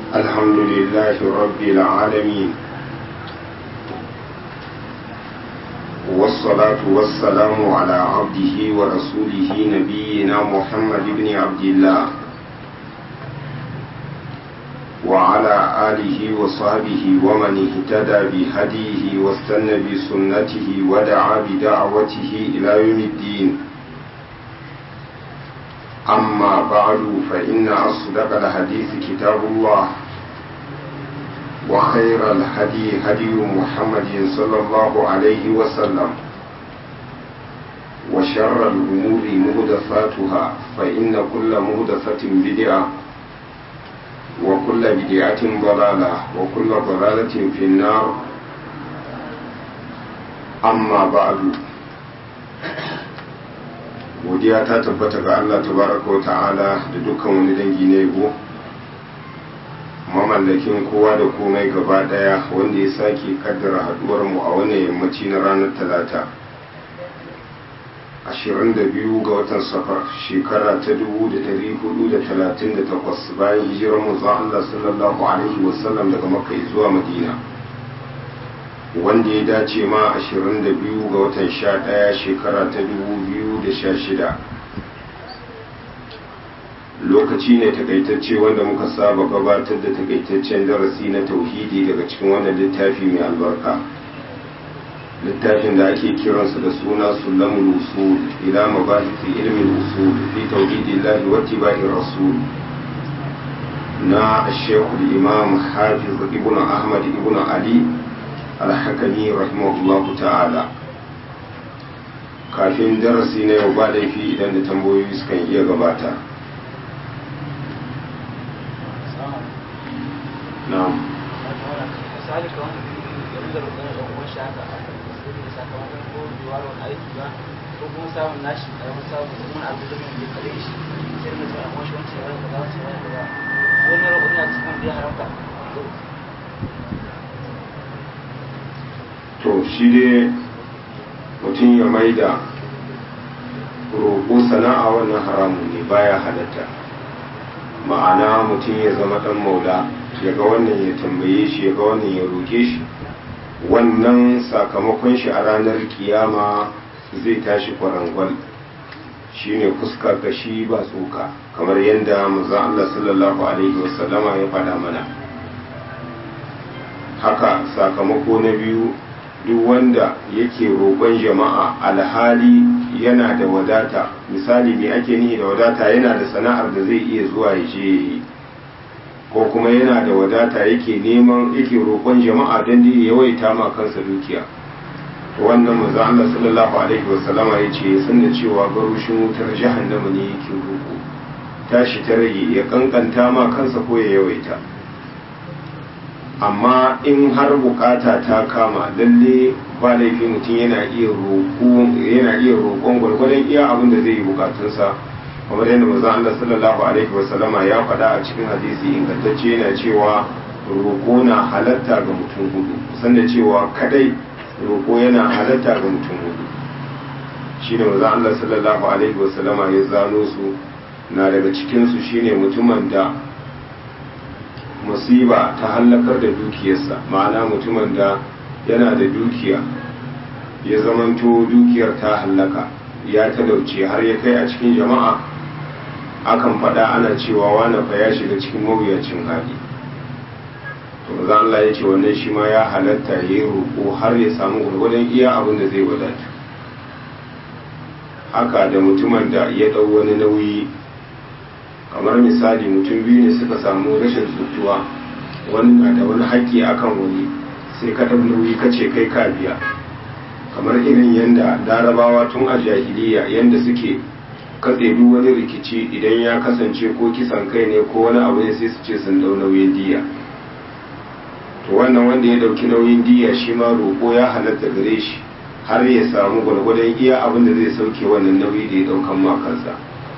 الحمد لله رب العالمين والصلاة والسلام على عبده ورسوله نبينا محمد بن عبد الله وعلى آله وصحبه ومن اهتدى بهديه واستنى بسنته ودعا بدعوته إلى يوم الدين أما بعد فإن أصدق الحديث كتاب الله وخير الهدي هدي محمد صلى الله عليه وسلم وشر الأمور مهدفاتها فإن كل مهدفة بدعة وكل بدعة ضلالة وكل ضلالة في النار أما بعد godiya ta tabbata ga Allah tabaraka wa ta'ala da dukkan wani dangi na yabo mamallakin kowa da komai gaba daya wanda ya sake kaddara haduwar mu a wannan yammaci na ranar talata 22 ga watan safar shekara ta 1438 bayan hijirar mu Allah sallallahu alaihi wasallam daga makka zuwa madina wanda ya dace ma 22 ga watan 11 shekara ta 2016 lokaci ne takaitacce wanda muka saba gabatar da takaitaccen darasi na tauhidi daga cikin wannan littafi mai albarka littafin da ake kiransa da suna sulamul usul ila mabahisi ilmin usul fi tauhidillahi wa tibai rasul na shekul imam hafiz ibn ahmad ibn ali alhakami rahimahullahu ta'ala kafin darasi na yau ba laifi idan da tambayoyi sukan iya gabata na'am ko kuma samun nashi karamin samun kuma abu da mai kare shi sai mutum a mashi wancan ya rasa za su yi ba wani rabu ina cikin da ya haramta to shi dai mutum ya maida roƙo sana'a wannan haramun ne baya halatta ma'ana mutum ya zama ɗan maula ya ga wannan ya tambaye shi ya ga wannan ya roƙe shi wannan sakamakon shi a ranar kiyama zai tashi kwarangwal shine fuskar da shi ba tsoka kamar yadda manzon Allah sallallahu alaihi wasallama ya faɗa mana haka sakamako na biyu duk wanda yake roƙon jama'a alhali yana da wadata misali me ake nihi da wadata yana da sana'ar da zai iya zuwa ya je yi ko kuma yana da wadata yake neman yake roƙon jama'a don da ya yawaita ma kansa dukiya to wannan manzo Allah sallallahu alaihi wasallama ya ce sun da cewa garushin wutar jahannama ne yake roƙo tashi ta rage ya kankanta ma kansa ko ya yawaita amma in har bukata ta kama lalle ba laifi mutum yana iya roƙo yana iya roƙon gwargwadon iya abin da zai yi bukatunsa kamar yadda manzon Allah sallallahu alaihi wasallama ya faɗa a cikin hadisi ingantacce yana cewa roƙo na halatta ga mutum hudu san da cewa kadai roƙo yana halatta ga mutum hudu shine manzon Allah sallallahu alaihi wasallama ya zano su na daga cikin su shine mutumin da musiba ta hallakar da dukiyarsa ma'ana mutumin da yana da dukiya ya zamanto dukiyar ta hallaka ya talauce har ya kai a cikin jama'a akan faɗa ana cewa wane fa ya shiga cikin mawuyacin hali to maza Allah ya ce wannan shi ma ya halatta ya yi roƙo har ya samu gwargwadon iya abin da zai wadata haka da mutumin da ya ɗau wani nauyi kamar misali mutum biyu ne suka samu rashin tsutuwa wani na da wani haƙƙi akan wani sai ka ɗau nauyi ka ce kai ka biya kamar irin yadda larabawa tun a jahiliya yadda suke katse duk wani rikici idan ya kasance ko kisan kai ne ko wani abu ne sai su ce sun ɗau nauyin diya to wannan wanda ya ɗauki nauyin diya shi ma roƙo ya halatta gare shi har ya samu gwargwadon iya abin da zai sauke wannan nauyi da ya ɗaukan ma kansa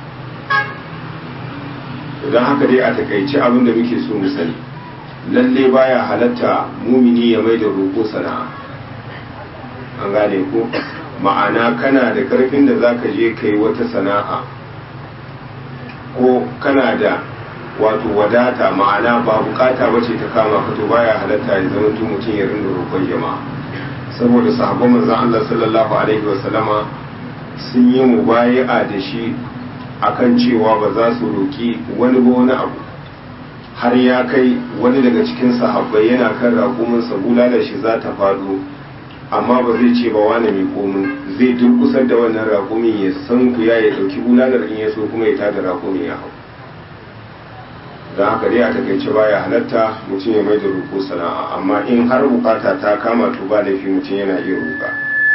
don haka dai a takaice abin da muke so mu sani lalle baya halatta mumini ya mai da roƙo sana'a an gane ko ma'ana kana da karfin da zaka je kai wata sana'a ko kana da wato wadata ma'ana ba bukata bace ta kama ka to baya halatta ya zama mutum ya rinda roƙon jama'a saboda sahabban manzon Allah sallallahu alaihi wa sallama sun yi mubayi'a da shi akan cewa ba za su roki wani ba wani abu har ya kai wani daga cikin sahabbai yana kan raƙuminsa bulala shi za ta faɗo amma ba zai ce ba wani mai komin zai durkusar da wannan raƙumin ya san ku ya ya ɗauki bulalar in ya so kuma ya tada raƙumin ya hau don haka dai a takaice baya halatta mutum ya mai da roƙo sana'a amma in har bukata ta kama to ba laifi mutum yana iya roƙa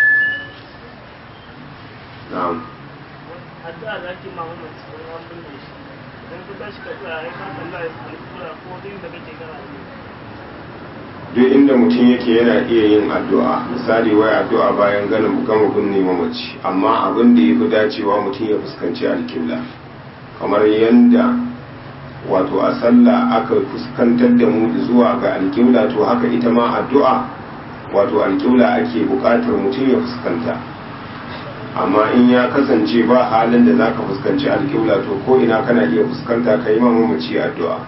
na'am addu'a da ake ma mamman cikin an binne shi idan ka tashi ka tsaya ya ka kalla ya sami kura ko duk inda kake kana yi duk inda mutum yake yana iya yin addu'a misali wai addu'a bayan ganin gama binne mamaci amma abin da ya fi dacewa mutum ya fuskanci alkibla kamar yadda wato a sallah aka fuskantar da mu zuwa ga alkibla to haka ita ma addu'a wato alkibla ake buƙatar mutum ya fuskanta amma in ya kasance ba halin da zaka fuskanci alkibla to ko ina kana iya fuskanta ka yi mamaci addu'a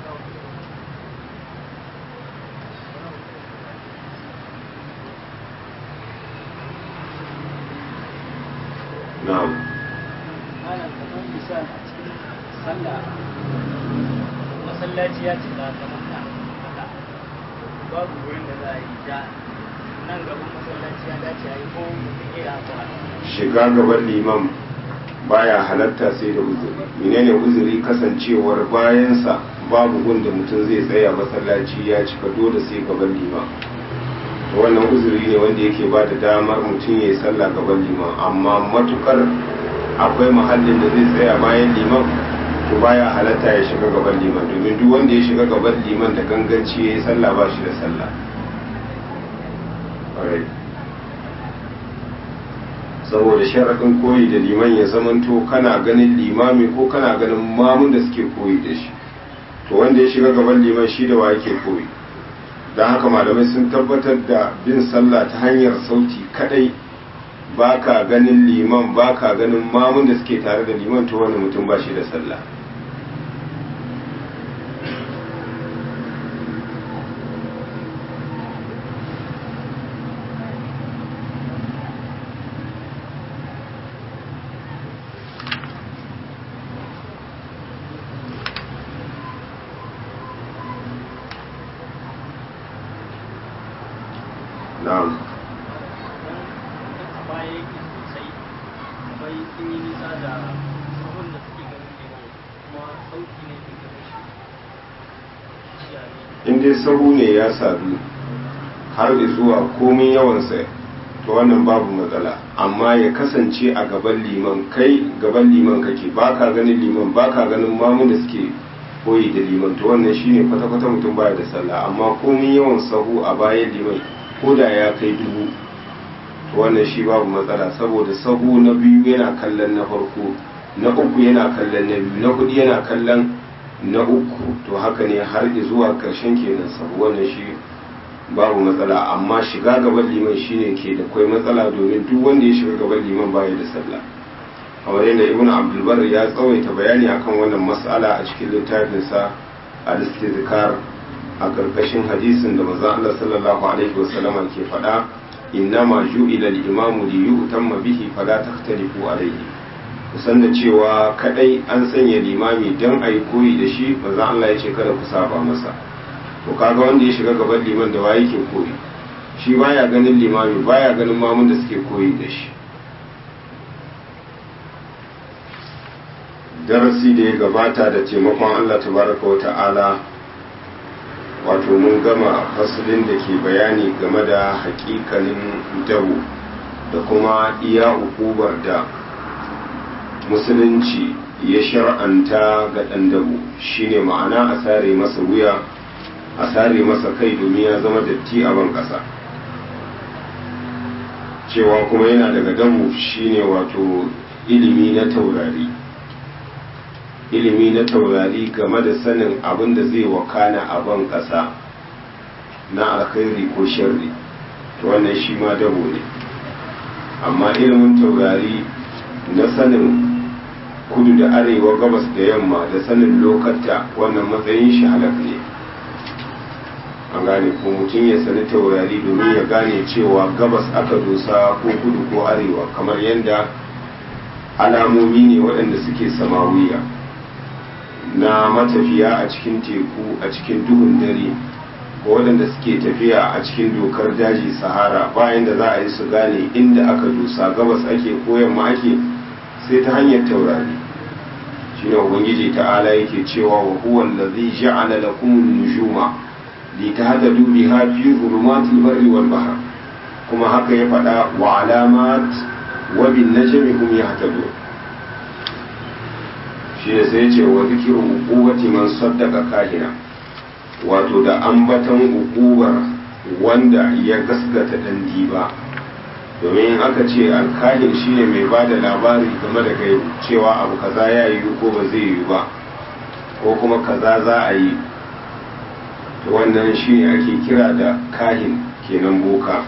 na'am malam kamar misal a cikin sallah masallaci ya cika kamar na haka babu wurin da za a yi ja nan gaban masallaci ya dace a yi ko mutum ya yi haka shiga gaban liman baya halatta sai da uzuri menene uzuri kasancewar bayansa babu gun da mutum zai tsaya masallaci ya cika dole sai gaban liman wannan uzuri ne wanda yake ba da damar mutum ya yi sallah gaban liman amma matukar akwai mahallin da zai tsaya bayan liman to baya halatta ya shiga gaban liman domin duk wanda ya shiga gaban liman da ganganci ya yi sallah ba shi da sallah Alright. saboda sharaɗin koyi da liman ya zamanto kana ganin limami ko kana ganin mamun da suke koyi da shi to wanda ya shiga gaban liman shi da wa yake koyi don haka malamai sun tabbatar da bin sallah ta hanyar sauti kadai ba ka ganin liman ba ka ganin mamun da suke tare da liman to wani mutum ba shi da sallah na'am a baya yake sosai kamar sun yi nisa da sahun da suke ganin neman kuma sauki ne ke gaba shi shi a ne in dai sahu ne ya sadu har da zuwa komin yawansa to wannan babu matsala amma ya kasance a gaban liman kai gaban liman kake baka ganin liman baka ganin mamun da suke koyi da liman to wannan shine kwata-kwata mutum baya da sallah amma komin yawan sahu a bayan liman ko da ya kai dubu to wannan shi babu matsala saboda sahu na biyu yana kallon na farko na uku yana kallon na biyu na hudu yana kallon na uku to haka ne har zuwa karshen kenan sahu wannan shi babu matsala amma shiga gaban liman shine ke da kwai matsala domin duk wanda ya shiga gaban liman baya da sallah kamar yadda ibn abdulbar ya tsawaita bayani akan wannan mas'ala a cikin littafinsa al-istizkar a karkashin hadisin da manzon Allah sallallahu alaihi wasallam ke faɗa innama ju'ila al-imamu li yu'tamma bihi fala takhtalifu alayhi kusan da cewa kadai an sanya limami dan ayi koyi da shi manzon Allah ya ce kada ku saba masa to kaga wanda ya shiga gaban liman da waye ke koyi shi baya ganin limami baya ganin mamun da suke koyi da shi darasi da ya gabata da taimakon Allah tabaraka wa ta'ala wato mun gama fasalin da ke bayani game da hakikanin dawo da kuma iya ukubar da musulunci ya shar'anta ga ɗan dabo shine ma'ana a sare masa wuya a sare masa kai domin ya zama datti a ban ƙasa cewa kuma yana daga dabo shine wato ilimi na taurari ilimi na taurari game da sanin abin da zai wakana a ban ƙasa na alkhairi ko sharri to wannan shi ma dabo ne amma ilimin taurari na sanin kudu da arewa gabas da yamma da sanin lokata wannan matsayin shi halak ne an gane ko mutum ya sani taurari domin ya gane cewa gabas aka dosa ko kudu ko arewa kamar yadda alamomi ne waɗanda suke samawiya na matafiya a cikin teku a cikin duhun dare ko waɗanda suke tafiya a cikin dokar daji sahara bayan da za a yi su gane inda aka dosa gabas ake ko yamma ake sai ta hanyar taurari shine ubangiji ta'ala yake cewa wa huwa allazi ja'ala lakum an-nujuma litahtadu biha fi dhulumatil barri wal bahr kuma haka ya faɗa wa alamat wa bin najmi hum yahtadun shi ne sai ce wa zikiru uquwati man saddaqa kahina wato da ambatan uqubar wanda ya gaskata dan diba domin aka ce alkahin shine mai ba da labari game da kai cewa abu kaza ya yi ko ba zai yi ba ko kuma kaza za a yi to wannan shine ake kira da kahin kenan boka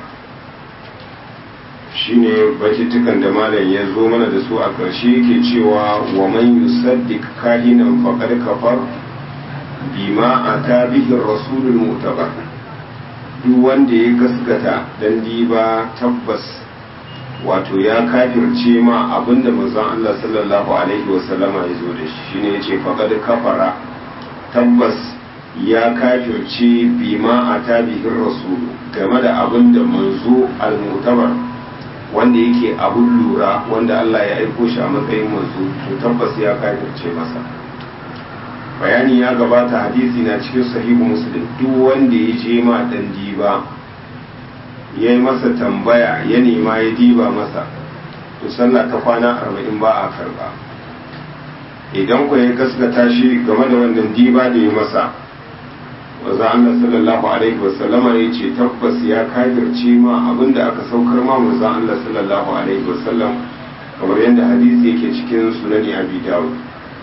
shine bakitukan da malam ya zo mana da su a ƙarshe yake cewa wa man yusaddiq kahinan faqad kafar bima ata bihi rasulul mutabar duk wanda ya gaskata dan diba tabbas wato ya kafirce ma abinda manzon Allah sallallahu alaihi wasallama ya zo da shi shine yace faqad kafara tabbas ya kafirce bima ata bihi rasul game da abinda manzo al-mutabar wanda yake abun lura wanda Allah ya aiko shi a matsayin manzo to tabbas ya kafirce masa bayani ya gabata hadisi na cikin sahihu muslim duk wanda ya je ma dan diba ya yi masa tambaya ya nema ya diba masa to sallah ta kwana arba'in ba a karba idan ku ya gaskata shi game da wannan diba da ya masa wanzu Allah sallallahu alaihi wasallama ya ce tabbas ya kafirce ma abinda aka saukar ma manzo Allah sallallahu alaihi wasallam kamar yadda hadisi yake cikin sunani abi dawud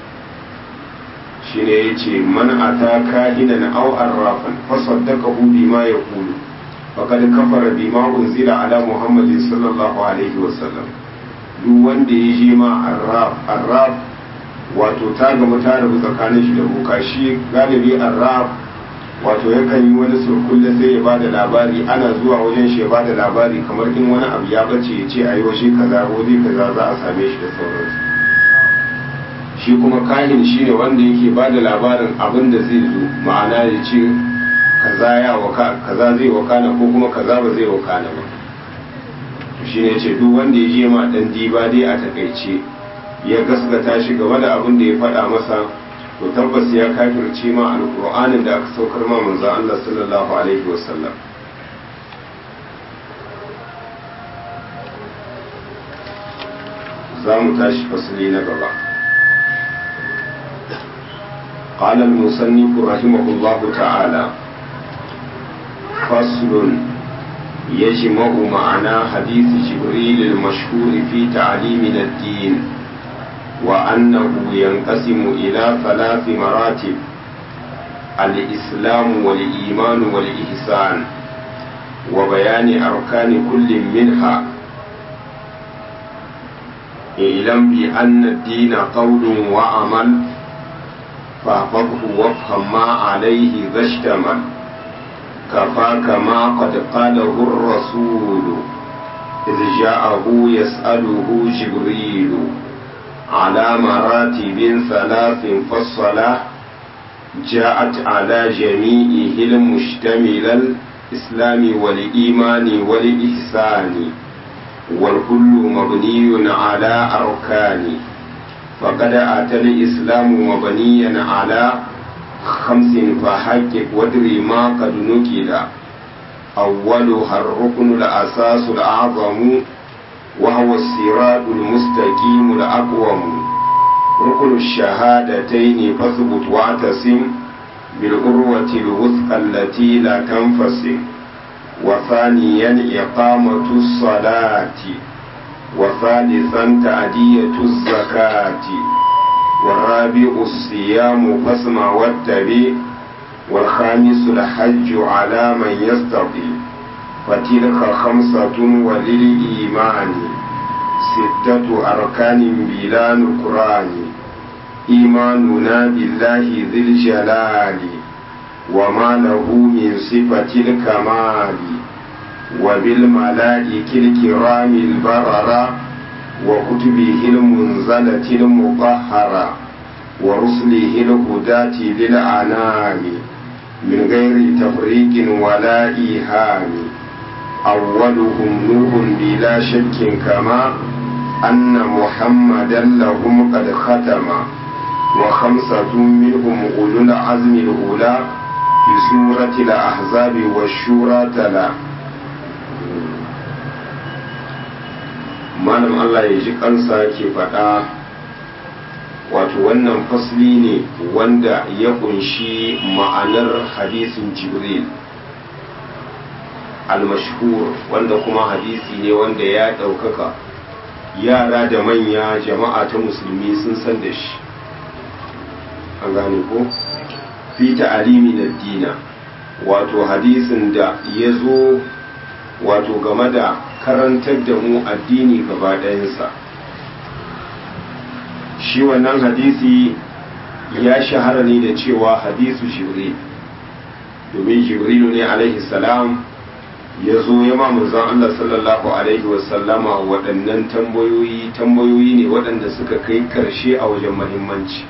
shine yace man ata kahinan aw arrafan fa saddaqahu bima yaqulu faqad kafara bima unzila ala muhammadin sallallahu alaihi wasallam duk wanda ya je ma arraf arraf wato ta gama ta rabu tsakanin shi da boka shi galibi arraf wato yakan yi wani surkulle sai ya bada labari ana zuwa wajen shi ya bada labari kamar in wani abu ya bace ya ce ayi waje kaza waje kaza za a same shi da sauransu shi kuma kahin shine wanda yake bada labarin abin da zai zo ma'ana ya ce kaza ya waka kaza zai wakana ko kuma kaza ba zai wakana ba to shine yace duk wanda ya je ma dan diba dai a takaice ya gaskata shi game da abin da ya faɗa masa to tabbas ya kafirce ma alƙur'anin da aka saukar ma manzon Allah sallallahu alaihi wasallam za mu tashi fasali na gaba قال المصنف رحمه الله تعالى فصل يجمع معنى حديث جبريل المشهور في تعليمنا الدين وأنه ينقسم إلى ثلاث مراتب الإسلام والإيمان والإحسان وبيان أركان كل منها اعلم بأن الدين قول وعمل فاحفظه وافهم ما عليه ذا اشتمل كفاك ما قد قاله الرسول إذ جاءه يسأله جبريل على مراتب ثلاث فالصلاة جاءت على جميعه المشتمل الإسلام والإيمان والإحسان والكل مبني على أركان فقد أتى الإسلام مبنيا على خمس فحقق وادري ما قد نكل أولها الركن الأساس الأعظم وهو الصراط المستقيم الأقوم ركن الشهادتين فاثبت واعتصم بالعروة الوثقى التي لا تنفصل وثانيا إقامة الصلاة وثالثا تأدية الزكاة والرابع الصيام فاسمع واتبع والخامس الحج على من يستطيع فتلك خمسة وللإيمان ستة أركان بلا نكران إيماننا بالله ذي الجلال وما له من صفة الكمال وبالملائكة الكرام البررة وكتبه المنزلة المطهرة ورسله الهداة للأنام من غير تفريق ولا إيهام أولهم نوح بلا شك كما أن محمدا لهم قد ختم وخمسة منهم أولو العزم الأولى في سورة الأحزاب والشورى تلا malam Allah ya ji kansa ke faɗa wato wannan fasli ne wanda ya kunshi ma'anar hadisin jibril al-mashhur wanda kuma hadisi ne wanda ya ɗaukaka yara da manya jama'a ta musulmi sun san da shi an gane ko fi ta'alimi na dina wato hadisin da ya zo wato game da karantar da mu addini gaba ɗayansa shi wannan hadisi ya shahara ne da cewa hadisu jibril domin jibrilu ne alaihi salam ya zo ya ma manzon Allah sallallahu alaihi wasallama waɗannan tambayoyi tambayoyi ne waɗanda suka kai karshe a wajen mahimmanci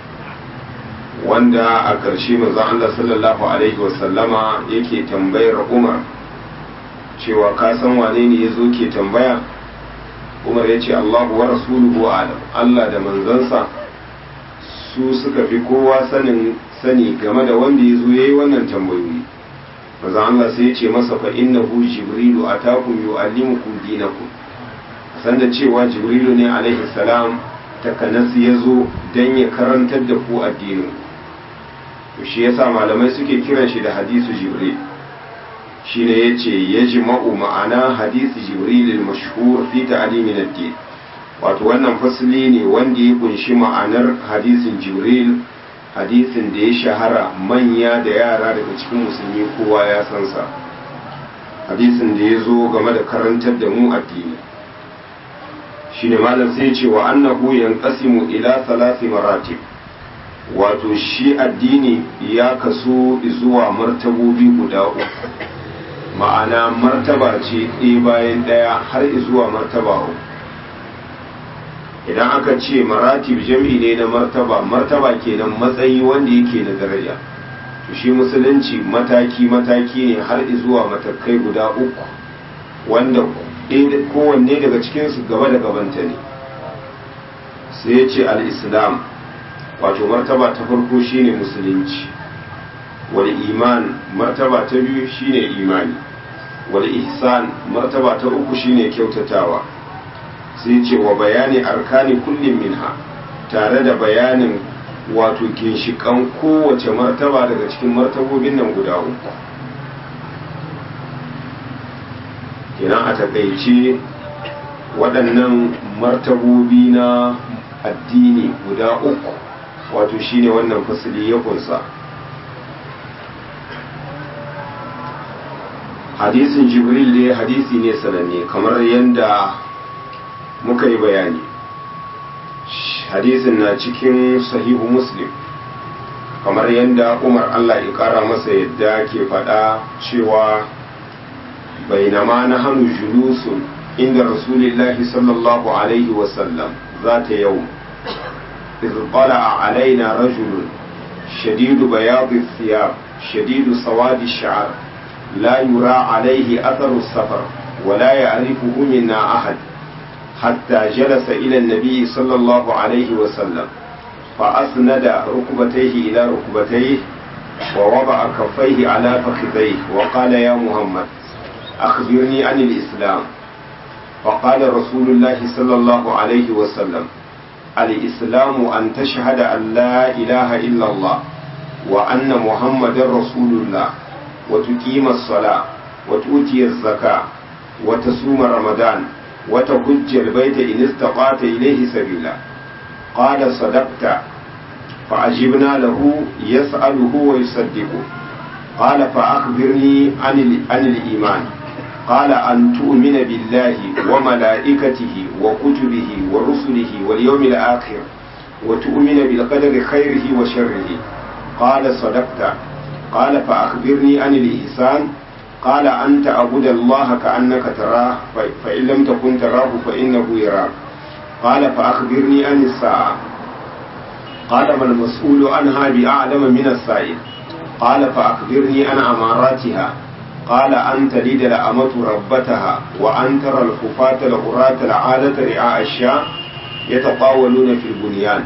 wanda a karshe manzon Allah sallallahu alaihi wasallama yake tambayar Umar cewa ka san wane ne ya zo ke tambaya Umar ya ce Allahu wa rasuluhu alam Allah da manzansa su suka fi kowa sanin sani game da wanda ya zo ya yi wannan tambayoyi maza Allah sai ya ce masa fa innahu jibrilu atakum yu'allimukum dinakum san da cewa jibrilu ne alaihi salam takanas ya zo dan ya karantar da ku addinin to shi yasa malamai suke kiran shi da hadisu jibril shine yace yajma'u ma'ana hadisi jibril al-mashhur fi ta'limin ad-din wato wannan fasli ne wanda ya kunshi ma'anar hadisin jibril hadisin da ya shahara manya da yara daga cikin musulmi kowa ya san sa hadisin da ya zo game da karantar da mu addini shine malam sai ce wa annahu yanqasimu ila salasi maratib wato shi addini ya kaso zuwa martabobi guda uku ma'ana martaba ce ɗaya bayan ɗaya har zuwa martaba uku idan aka ce maratib jam'i ne na martaba martaba kenan matsayi wanda yake da daraja to shi musulunci mataki mataki ne har zuwa matakai guda uku wanda kowanne daga cikinsu gaba da gabanta ne sai ya ce al-islam wato martaba ta farko shine musulunci wal iman martaba ta biyu shine imani wal ihsan martaba ta uku shine kyautatawa sai ce wa bayani arkani kullum minha tare da bayanin wato ginshikan kowace martaba daga cikin martabobin nan guda uku kenan a takaice waɗannan martabobi na addini guda uku wato shine wannan fasili ya kunsa hadisin jibril dai hadisi ne sananne kamar yadda muka yi bayani hadisin na cikin sahihu muslim kamar yadda umar allah ya kara masa yadda ke faɗa cewa bainama na hannu julusun inda rasulillahi sallallahu alaihi wasallam za ta yau إذ طلع علينا رجل شديد بياض الثياب شديد سواد الشعر لا يرى عليه أثر السفر ولا يعرفه منا أحد حتى جلس إلى النبي صلى الله عليه وسلم فأسند ركبتيه إلى ركبتيه ووضع كفيه على فخذيه وقال يا محمد أخبرني عن الإسلام فقال رسول الله صلى الله عليه وسلم الإسلام أن تشهد أن لا إله إلا الله وأن محمد رسول الله وتقيم الصلاة وتؤتي الزكاة وتصوم رمضان وتحج البيت إن استطعت إليه سبيلا قال صدقت فعجبنا له يسأله ويصدقه قال فأخبرني عن عن الإيمان قال أن تؤمن بالله وملائكته وكتبه ورسله واليوم الآخر وتؤمن بالقدر خيره وشره قال صدقت قال فأخبرني عن الإحسان قال أن تعبد الله كأنك تراه فإن لم تكن تراه فإنه يراك قال فأخبرني عن الساعة قال ما المسؤول عنها بأعلم من السائل قال فأخبرني عن أماراتها قال أن تلد الأمة ربتها وأن ترى الخفاة العراة العادة رعاء الشاء يتطاولون في البنيان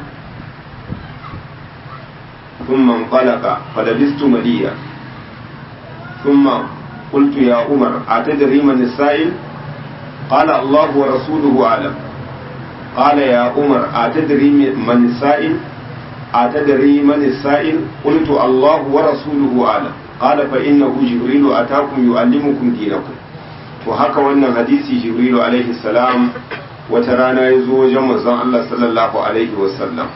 ثم انطلق فلبست مليا ثم قلت يا عمر أتدري من السائل قال الله ورسوله أعلم قال يا عمر أتدري من السائل أتدري من السائل قلت الله ورسوله أعلم قال فإنه جبريل أتاكم يعلمكم دينكم وهكا wannan hadisi jibrilu alaihi salam wata rana ya zo wajen manzon Allah sallallahu alaihi wasallam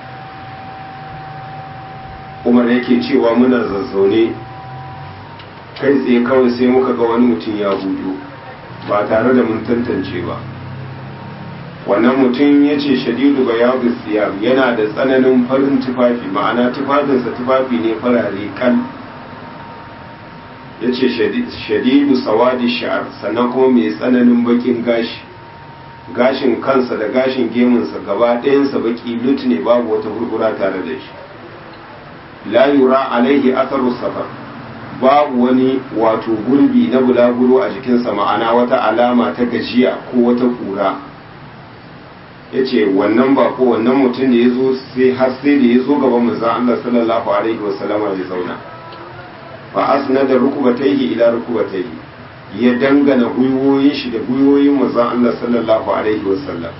umar yake cewa muna zazzaune kai tsaye kawai sai muka ga wani mutum ya hudu ba tare da mun tantance ba wannan mutum ya ce shadidu ga yawon siyam yana da tsananin farin tufafi ma'ana tufafinsa tufafi ne farare kan ya ce shadidu sawadi sha'ar sannan kuma mai tsananin bakin gashi gashin kansa da gashin gemunsa gaba ɗayansa baki lut ne babu wata hurgura tare da shi la yura alaihi atharu safar babu wani wato gurbi na bulaguro a jikinsa ma'ana wata alama ta gajiya ko wata kura ya ce wannan ba ko wannan mutum da ya zo sai har sai da ya zo gaban manzon Allah sallallahu alaihi wasallama ya zauna fa asnada rukubatayhi ila rukubatayhi ya dangana gwiwoyin shi da gwiwoyin manzon Allah sallallahu alaihi wasallam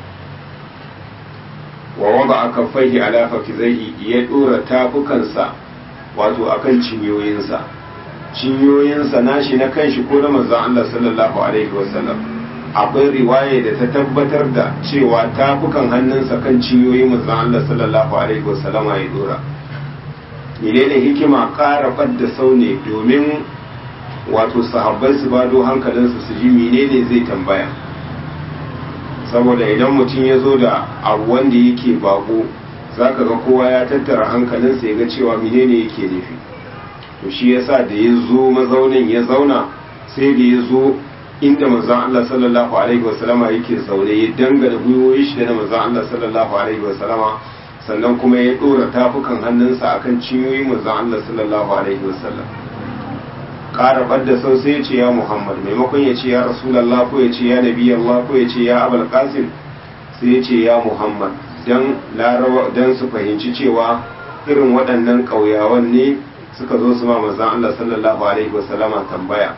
wa wada akaffaihi ala fakizaihi ya dora tafukansa wato akan cinyoyinsa cinyoyinsa nashi na kanshi ko na manzon Allah sallallahu alaihi wasallam akwai riwaya da ta tabbatar da cewa tafukan hannunsa kan cinyoyin manzon Allah sallallahu alaihi wasallam ya dora menene hikima ƙara fadda saune domin wato sahabbai su bado hankalinsu su ji menene zai tambaya saboda idan mutum ya zo da abu wanda yake bako za ka ga kowa ya tattara hankalinsa ya ga cewa menene yake nufi to shi yasa da ya zo mazaunin ya zauna sai da ya zo inda manzon Allah sallallahu alaihi wasallama yake zaune ya dangana gwiwoyi shi da manzon Allah sallallahu alaihi wasallama sannan kuma ya dora tafukan hannunsa akan cinyoyin manzon Allah sallallahu alaihi wasallam ƙara ɓadda sau sai ya ce ya Muhammad maimakon ya ce ya Rasulallah ko ya ce ya Nabi Allah ko ya ce ya Abul Qasim sai ya ce ya Muhammad dan larawa dan su fahimci cewa irin waɗannan ƙauyawan ne suka zo su ma manzon Allah sallallahu alaihi wasallama tambaya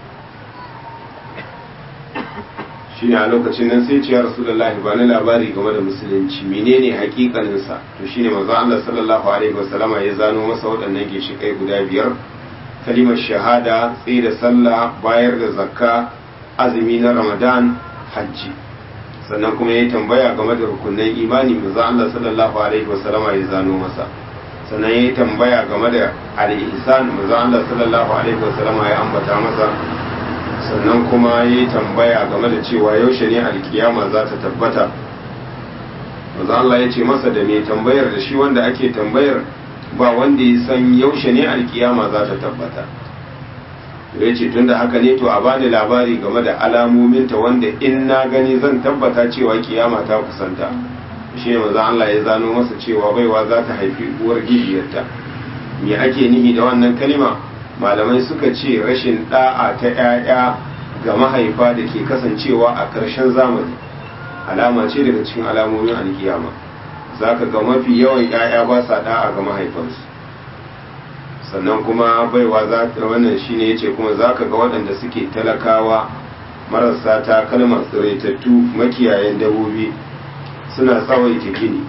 shine a lokacin nan sai ce ya Rasulullah ba ni labari game da musulunci menene hakikanin sa to shine manzon Allah sallallahu alaihi wasallama ya zano masa waɗannan ginshiƙai guda biyar kalimar shahada tsaye da sallah bayar da zakka azumi na ramadan hajji sannan kuma ya tambaya game da rukunan imani manzo Allah sallallahu alaihi wasallama ya zano masa sannan ya tambaya game da al-ihsan manzo Allah sallallahu alaihi wasallama ya ambata masa sannan kuma ya tambaya game da cewa yaushe ne alkiyama za ta tabbata manzo Allah ya ce masa da mai tambayar da shi wanda ake tambayar ba wanda ya san yaushe ne alkiyama za ta tabbata ya ce tunda haka ne to a bani labari game da alamominta wanda in na gani zan tabbata cewa kiyama ta kusanta shi ne maza Allah ya zano masa cewa baiwa za ta haifi uwar gidiyarta me ake nihi da wannan kalima malamai suka ce rashin da'a ta 'ya'ya ga mahaifa da ke kasancewa a ƙarshen zamani alama ce daga cikin alamomin alkiyama za ka ga mafi yawan 'ya'ya ba sa da'a ga mahaifansu sannan kuma baiwa za ta wannan shine yace kuma za ka ga waɗanda suke talakawa marasa ta kalmar tsiraitattu makiyayen dabobi suna tsawaita gini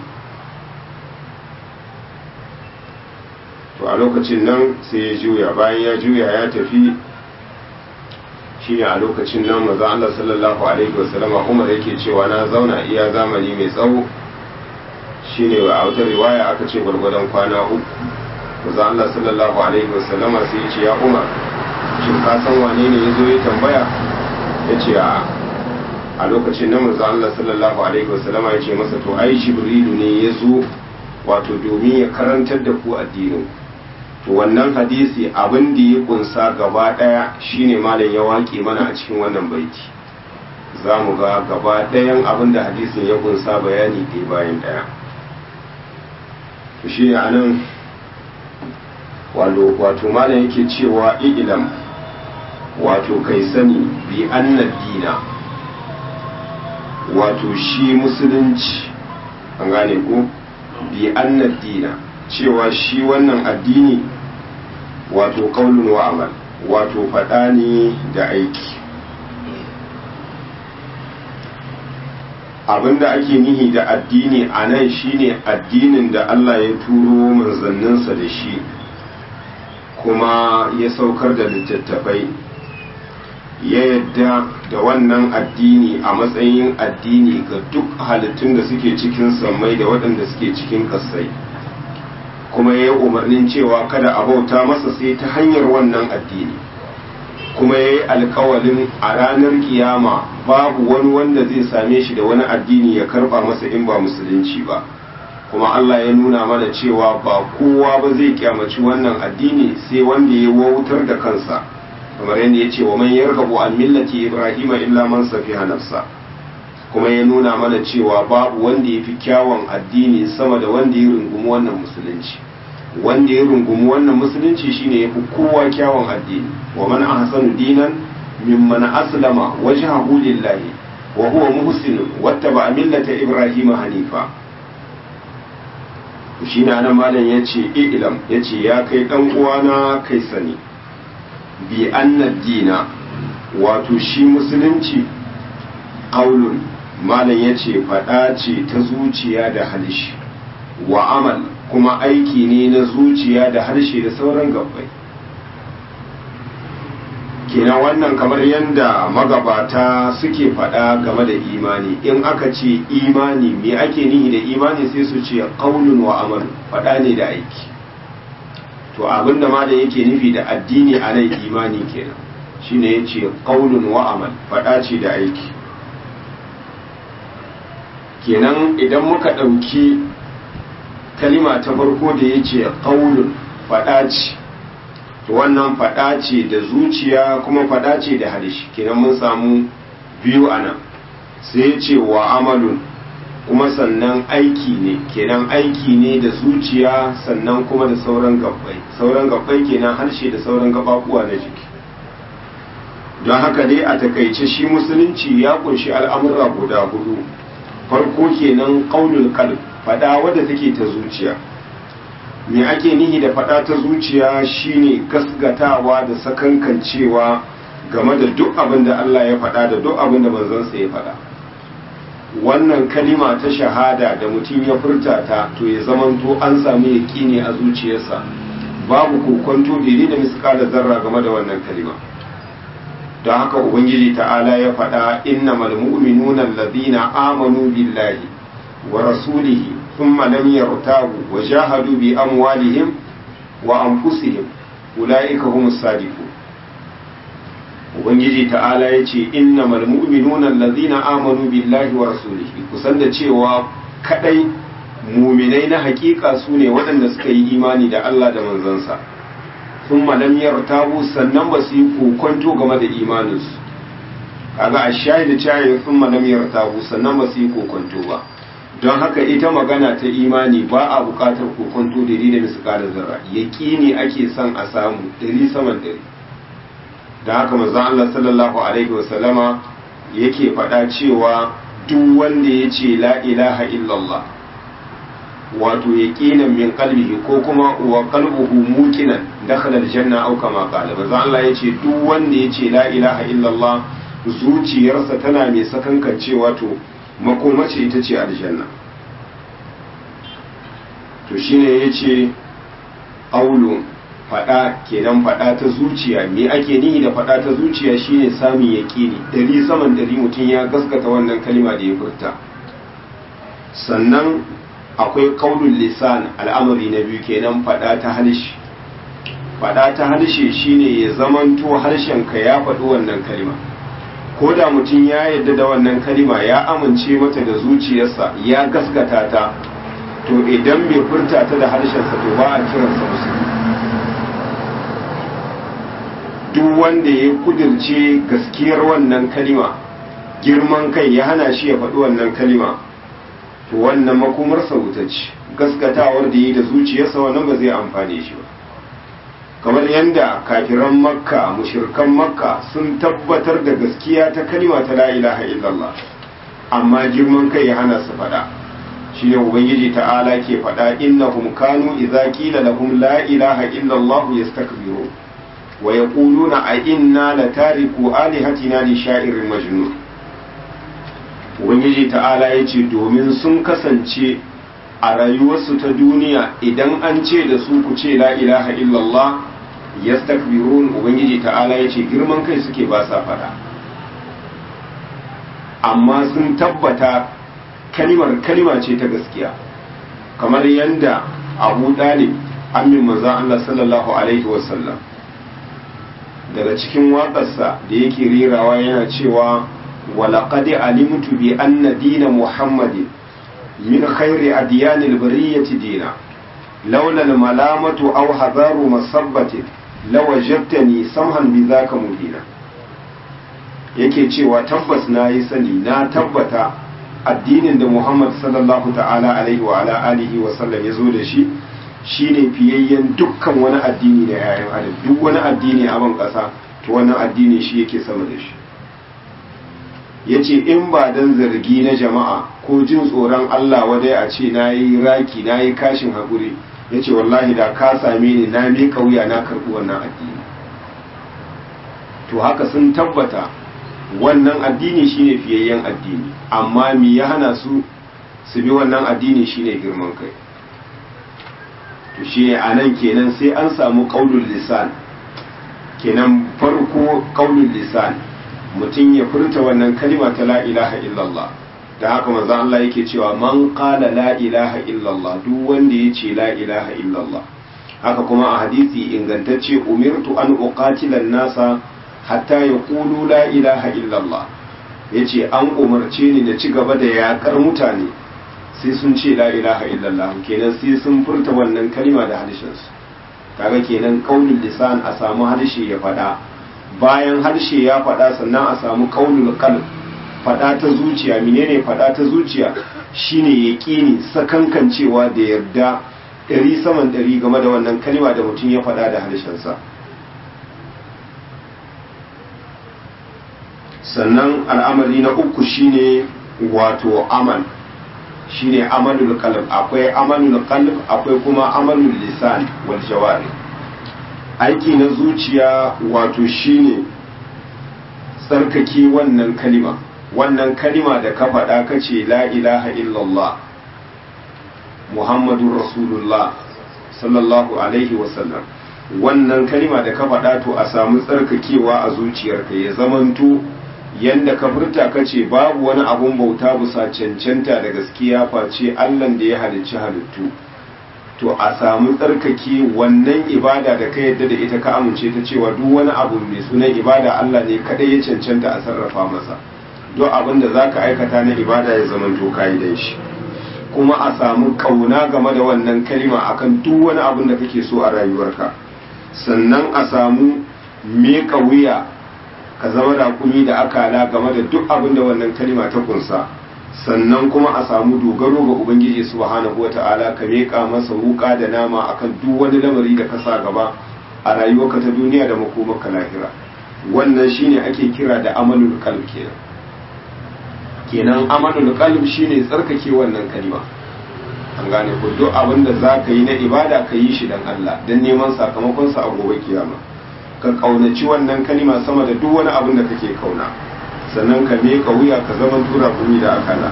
to a lokacin nan sai ya juya bayan ya juya ya tafi shine a lokacin nan maza Allah sallallahu alaihi wasallama Umar yake cewa na zauna iya zamani mai tsawo shine a wata riwaya aka ce gwargwadon kwana uku maza Allah sallallahu alaihi wasallama sai ya ce ya Umar shin ka san wane ne ya zo ya tambaya ya ce a a lokacin nan manzo Allah sallallahu alaihi wasallam ya ce masa to ai jibrilu ne ya zo wato domin ya karantar da ku addinin to wannan hadisi abin da ya kunsa gaba daya shine malam ya waƙe mana a cikin wannan baiti za mu ga gaba ɗayan abin da hadisin ya kunsa bayani ɗaya bayan ɗaya shi ne a nan wato malam yake cewa ilam wato kai sani bi annad dina wato shi musulunci an gane ko bi annad dina cewa shi wannan addini wato kaulun wa amal wato faɗa ne da aiki abinda ake nihi da addini a nan shine addinin da Allah ya turo manzanninsa da shi kuma ya saukar da littattafai ya yadda da wannan addini a matsayin addini ga duk halittun da suke cikin sammai da waɗanda suke cikin ƙasai kuma ya yi umarnin cewa kada a bauta masa sai ta hanyar wannan addini kuma ya yi alkawalin a ranar kiyama babu wani wanda zai same shi da wani addini ya karba masa in ba musulunci ba kuma Allah ya nuna mana cewa ba kowa ba zai kyamaci wannan addini sai wanda ya wautar da kansa kamar yadda ya ce wa man yarghabu an millati ibrahima illa man safiha nafsa kuma ya nuna mana cewa babu wanda ya fi kyawun addini sama da wanda ya rungumi wannan musulunci wanda ya rungumi wannan musulunci shine yafi kowa kyawun addini wa man ahsanu dinan mimman aslama wajhahu lillahi wa huwa muhsin wattaba millata ibrahima hanifa shine anan malam yace ilam yace ya kai dan uwana kai sani bi anna dina wato shi musulunci qaulun malam yace fada ce ta zuciya da halishi wa amal kuma aiki ne na zuciya da harshe da sauran gabbai kenan wannan kamar yadda magabata suke faɗa game da imani in aka ce imani me ake nihi da imani sai su ce qaulun wa amal faɗa ne da aiki to abinda ma da yake nufi da addini a nan imani kenan shine yace qaulun wa amal faɗa ce da aiki kenan idan muka ɗauki kalima ta farko da ya ce ƙaunin faɗa ce to wannan faɗa ce da zuciya kuma faɗa ce da harshe kenan mun samu biyu a nan sai ya ce wa amalun kuma sannan aiki ne kenan aiki ne da zuciya sannan kuma da sauran gabbai sauran gabbai kenan harshe da sauran gabakuwa na jiki don haka dai a takaice shi musulunci ya kunshi al'amura guda hudu farko kenan qaulul qalb fada wadda take ta zuciya me ake nihi da fada ta zuciya shine gasgatawa da sakankancewa game da duk abin da Allah ya fada da duk abin da manzon sa ya fada wannan kalima ta shahada da mutum ya furta ta to ya zamanto an samu yaqini a zuciyarsa babu kokonto bai da misqala zarra game da wannan kalima don haka ubangiji ta'ala ya faɗa innamal mu'minuna allazina amanu billahi wa rasulihi thumma lam yartabu wa jahadu bi amwalihim wa anfusihim ulaika humus sadiqun ubangiji ta'ala ya ce innamal mu'minuna allazina amanu billahi wa rasulihi kusan da cewa kadai muminai na hakika su ne waɗanda suka yi imani da Allah da manzansa sun malam yartabu sannan ba su yi kokonto game da imaninsu kaga a shaida cayin sun malam yartabu sannan ba su yi kokonto ba don haka ita magana ta imani ba a buƙatar kokonto da da misƙala zarra yaƙini ake son a samu ɗari saman ɗari da haka manzon Allah sallallahu alaihi wasallama yake faɗa cewa duk wanda ya ce la ilaha illallah wato yaqinan min qalbihi ko kuma wa qalbuhu muqinan dakhala aljanna aw kama qala manzon Allah yace duk wanda ya ce la ilaha illallah zuciyarsa tana mai sakankancewa to makomace ita ce aljanna to shine yace aulu fada kenan fada ta zuciya me ake nihi da fada ta zuciya shine samun yaqini dari saman dari mutum ya gaskata wannan kalima da ya furta sannan akwai qaulul lisan al'amari na biyu kenan fada ta halshi fada ta halshe shine ya zamanto harshen ka ya faɗi wannan kalima ko da mutum ya yarda da wannan kalima ya amince mata da zuciyarsa ya gaskata ta to idan bai furta ta da harshensa to ba a kiransa musulmi duk wanda ya kudirce gaskiyar wannan kalima girman kai ya hana shi ya faɗi wannan kalima to wannan makomarsa wuta ce gaskatawar da yi da zuciyarsa wannan ba zai amfane shi ba kamar yadda kafiran makka mushirkan makka sun tabbatar da gaskiya ta kalima ta la ilaha illallah amma girman kai ya hana su faɗa shine ubangiji ta'ala ke faɗa innahum kanu idza qila lahum la ilaha illallah yastakbirun wa yaquluna a inna latariku alihatina li sha'irin majnun ubangiji ta'ala yace domin sun kasance a rayuwarsu ta duniya idan an ce da su ku ce la ilaha illallah yastakbirun ubangiji ta'ala yace girman kai suke ba sa fada amma sun tabbata kalimar kalima ce ta gaskiya kamar yadda abu dalib amin manzon Allah sallallahu alaihi wasallam daga cikin waƙarsa da yake rerawa yana cewa walaƙad alimtu bi anna dina muhammadin min khairi adyanil bariyati dina laula al malamatu aw hadaru masabbatin lawajadtani samhan bi zaka mubina yake cewa tabbas na yi sani na tabbata addinin da muhammad sallallahu ta'ala alaihi wa ala alihi wa sallam ya zo da shi shine fiyayyen dukkan wani addini da yayan adam duk wani addini a ban ƙasa to wannan addini shi yake sama da shi yace in ba dan zargi na jama'a ko jin tsoron Allah wadai a ce nayi raki nayi kashin hakuri yace wallahi da ka same ni na mi kauya na karɓi wannan addini to haka sun tabbata wannan addini shine fiyayyen addini amma mi ya hana su su bi wannan addini shine girman kai to shi a nan kenan sai an samu ƙaunin lisan kenan farko ƙaunin lisan mutum ya furta wannan kalima ta la ilaha illallah da haka manzo Allah yake cewa man qala la ilaha illallah duk wanda ya ce la ilaha illallah haka kuma a hadisi ingantacce umirtu an uqatila nasa hatta yaqulu la ilaha illallah yace an umarce ni da ci gaba da yakar mutane sai sun ce la ilaha illallah kenan sai sun furta wannan kalima da harshensu kaga kenan qaulul lisan a samu harshe ya fada bayan harshe ya fada sannan a samu qaulul qalb fada ta zuciya menene fada ta zuciya shine yaqini sakankancewa da yarda ɗari saman ɗari game da wannan kalima da mutum ya fada da harshensa sannan al'amari na uku shine wato amal shine amalul qalb akwai amalul qalb akwai kuma amalul lisan wal jawari aiki na zuciya wato shine tsarkake wannan kalima wannan kalima da ka faɗa ka ce la ilaha illallah muhammadun rasulullah sallallahu alaihi wasallam wannan kalima da ka faɗa to a samu tsarkakewa a zuciyarka ya zamanto yanda ka furta ka ce babu wani abun bauta bisa cancanta da gaskiya face allan da ya halicci halittu to a samu tsarkake wannan ibada da ka yadda da ita ka amince ta cewa duk wani abu mai sunan ibada allah ne kadai ya cancanta a sarrafa masa duk abin da za ka aikata na ibada ya zama to kayi dan shi kuma a samu kauna game da wannan kalima akan duk wani abin da kake so a rayuwarka sannan a samu meka wuya ka zama rakumi da akala game da duk abin da wannan kalima ta kunsa sannan kuma a samu dogaro ga ubangiji subhanahu wata'ala ka meka masa wuka da nama akan duk wani lamari da ka sa gaba a rayuwarka ta duniya da makomarka lahira wannan shine ake kira da amalul qalb kenan kenan amalul qalb shine tsarkake wannan kalima an gane ko duk abin da za ka yi na ibada ka yi shi dan Allah dan neman sakamakonsa a gobe kiyama ka kaunaci wannan kalima sama da duk wani abin da kake kauna sannan ka meka wuya ka zama tura kumi da akala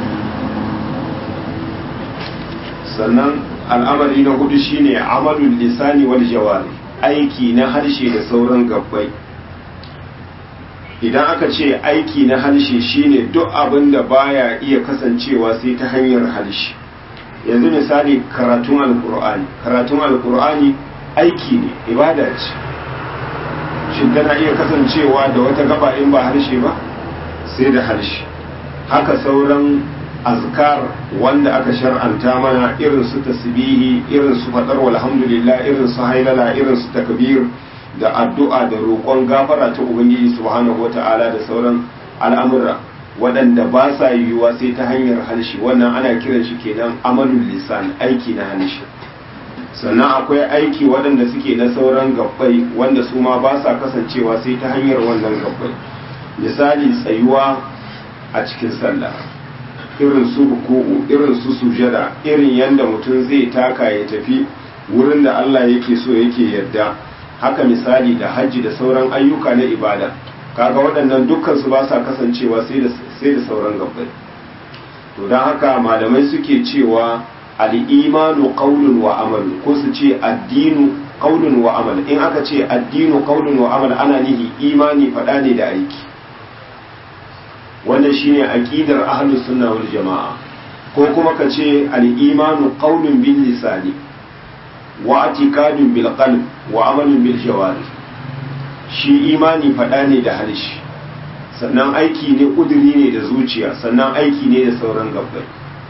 sannan al'amari na hudu shine amalul lisani wal jawari aiki na harshe da sauran gabbai idan aka ce aiki na harshe shine duk abin da baya iya kasancewa sai ta hanyar harshe yanzu misali karatun alkur'ani karatun alkur'ani aiki ne ibada ce shin tana iya kasancewa da wata gaba in ba harshe ba sai da harshe haka sauran azkar wanda aka shar'anta mana irin su tasbihi irin su fadar walhamdulillah irin su hailala irin su takbir da addu'a da roƙon gafara ta ubangiji subhanahu wata'ala da sauran al'amura waɗanda ba sa yiwuwa sai ta hanyar harshe wannan ana kiran shi kenan amalul lisan aiki na harshe sannan akwai aiki waɗanda suke na sauran gabbai wanda su ma ba sa kasancewa sai ta hanyar wannan gabbai misali tsayuwa a cikin sallah irin su ruku'u irin su sujada irin yadda mutum zai taka ya tafi wurin da Allah yake so yake yarda haka misali da hajji da sauran ayyuka na ibada kaga waɗannan dukkan su ba sa kasancewa sai da sai da sauran gabbai to don haka malamai suke cewa al-imanu qawlun wa amal ko su ce addinu qawlun wa amal in aka ce addinu qawlun wa amal ana nihi imani faɗa ne da aiki wannan shine aqidar ahlus sunna wal jamaa ko kuma ka ce al-imanu qawlun bil lisani wa i'tiqadun bil qalb wa amalun bil jawari shi imani faɗa ne da harshe sannan aiki ne kuduri ne da zuciya sannan aiki ne da sauran gabbai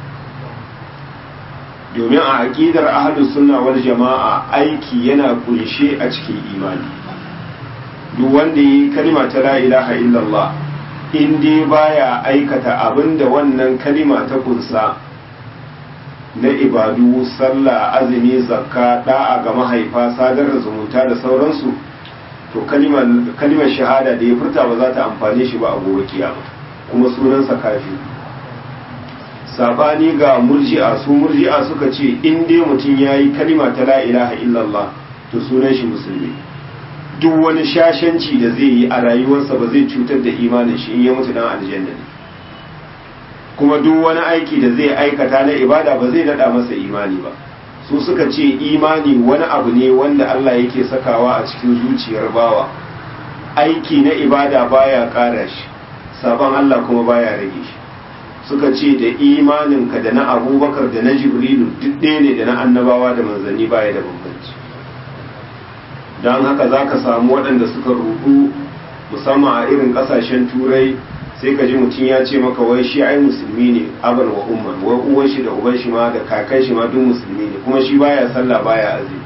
domin a aqidar ahlus sunna wal jamaa aiki yana kunshe a cikin imani duk wanda yi kalma ta la ilaha illallah in dai baya aikata abin da wannan kalima ta kunsa na ibadu sallah azumi zakka da'a ga mahaifa sadar da zumunta da sauransu to kalimar shahada da ya furta ba za ta amfane shi ba a gobe kiyama kuma sunansa kafi sabani ga murji'a su murji'a suka ce in dai mutum ya yi kalima ta la ilaha illallah to sunan shi musulmi duk wani shashanci da zai yi a rayuwarsa ba zai cutar da imanin shi in ya mutu dan aljanna ne kuma duk wani aiki da zai aikata na ibada ba zai dada masa imani ba su suka ce imani wani abu ne wanda Allah yake sakawa a cikin zuciyar bawa aiki na ibada baya kara shi sabon Allah kuma baya rage shi suka ce da imaninka da na abubakar da na jibrilu duk ɗaya ne da na annabawa da manzanni baya da bambanci don haka za ka samu waɗanda suka rudu musamman a irin ƙasashen turai sai ka ji mutum ya ce maka wai shi ai musulmi ne aban wa umman wai uwan shi da uban shi ma da kakan shi ma duk musulmi ne kuma shi baya sallah baya azumi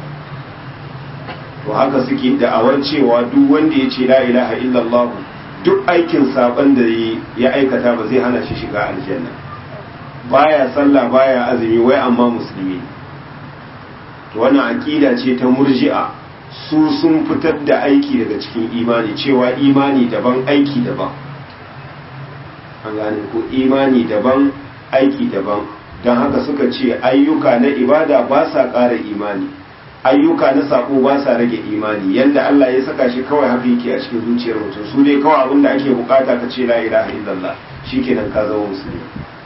to haka suke da'awar cewa duk wanda ya ce la ilaha illallah duk aikin saban da ya aikata ba zai hana shi shiga aljanna baya sallah baya azumi wai amma musulmi to wannan aqida ce ta murji'a su sun fitar da aiki daga cikin imani cewa imani daban aiki daban an gane ko imani daban aiki daban don haka suka ce ayyuka na ibada ba sa ƙara imani ayyuka na sako ba sa rage imani yanda Allah ya saka shi kawai haka yake a cikin zuciyar mutum su dai kawai abin da ake bukata ka ce la ilaha illallah shikenan ka zama musulmi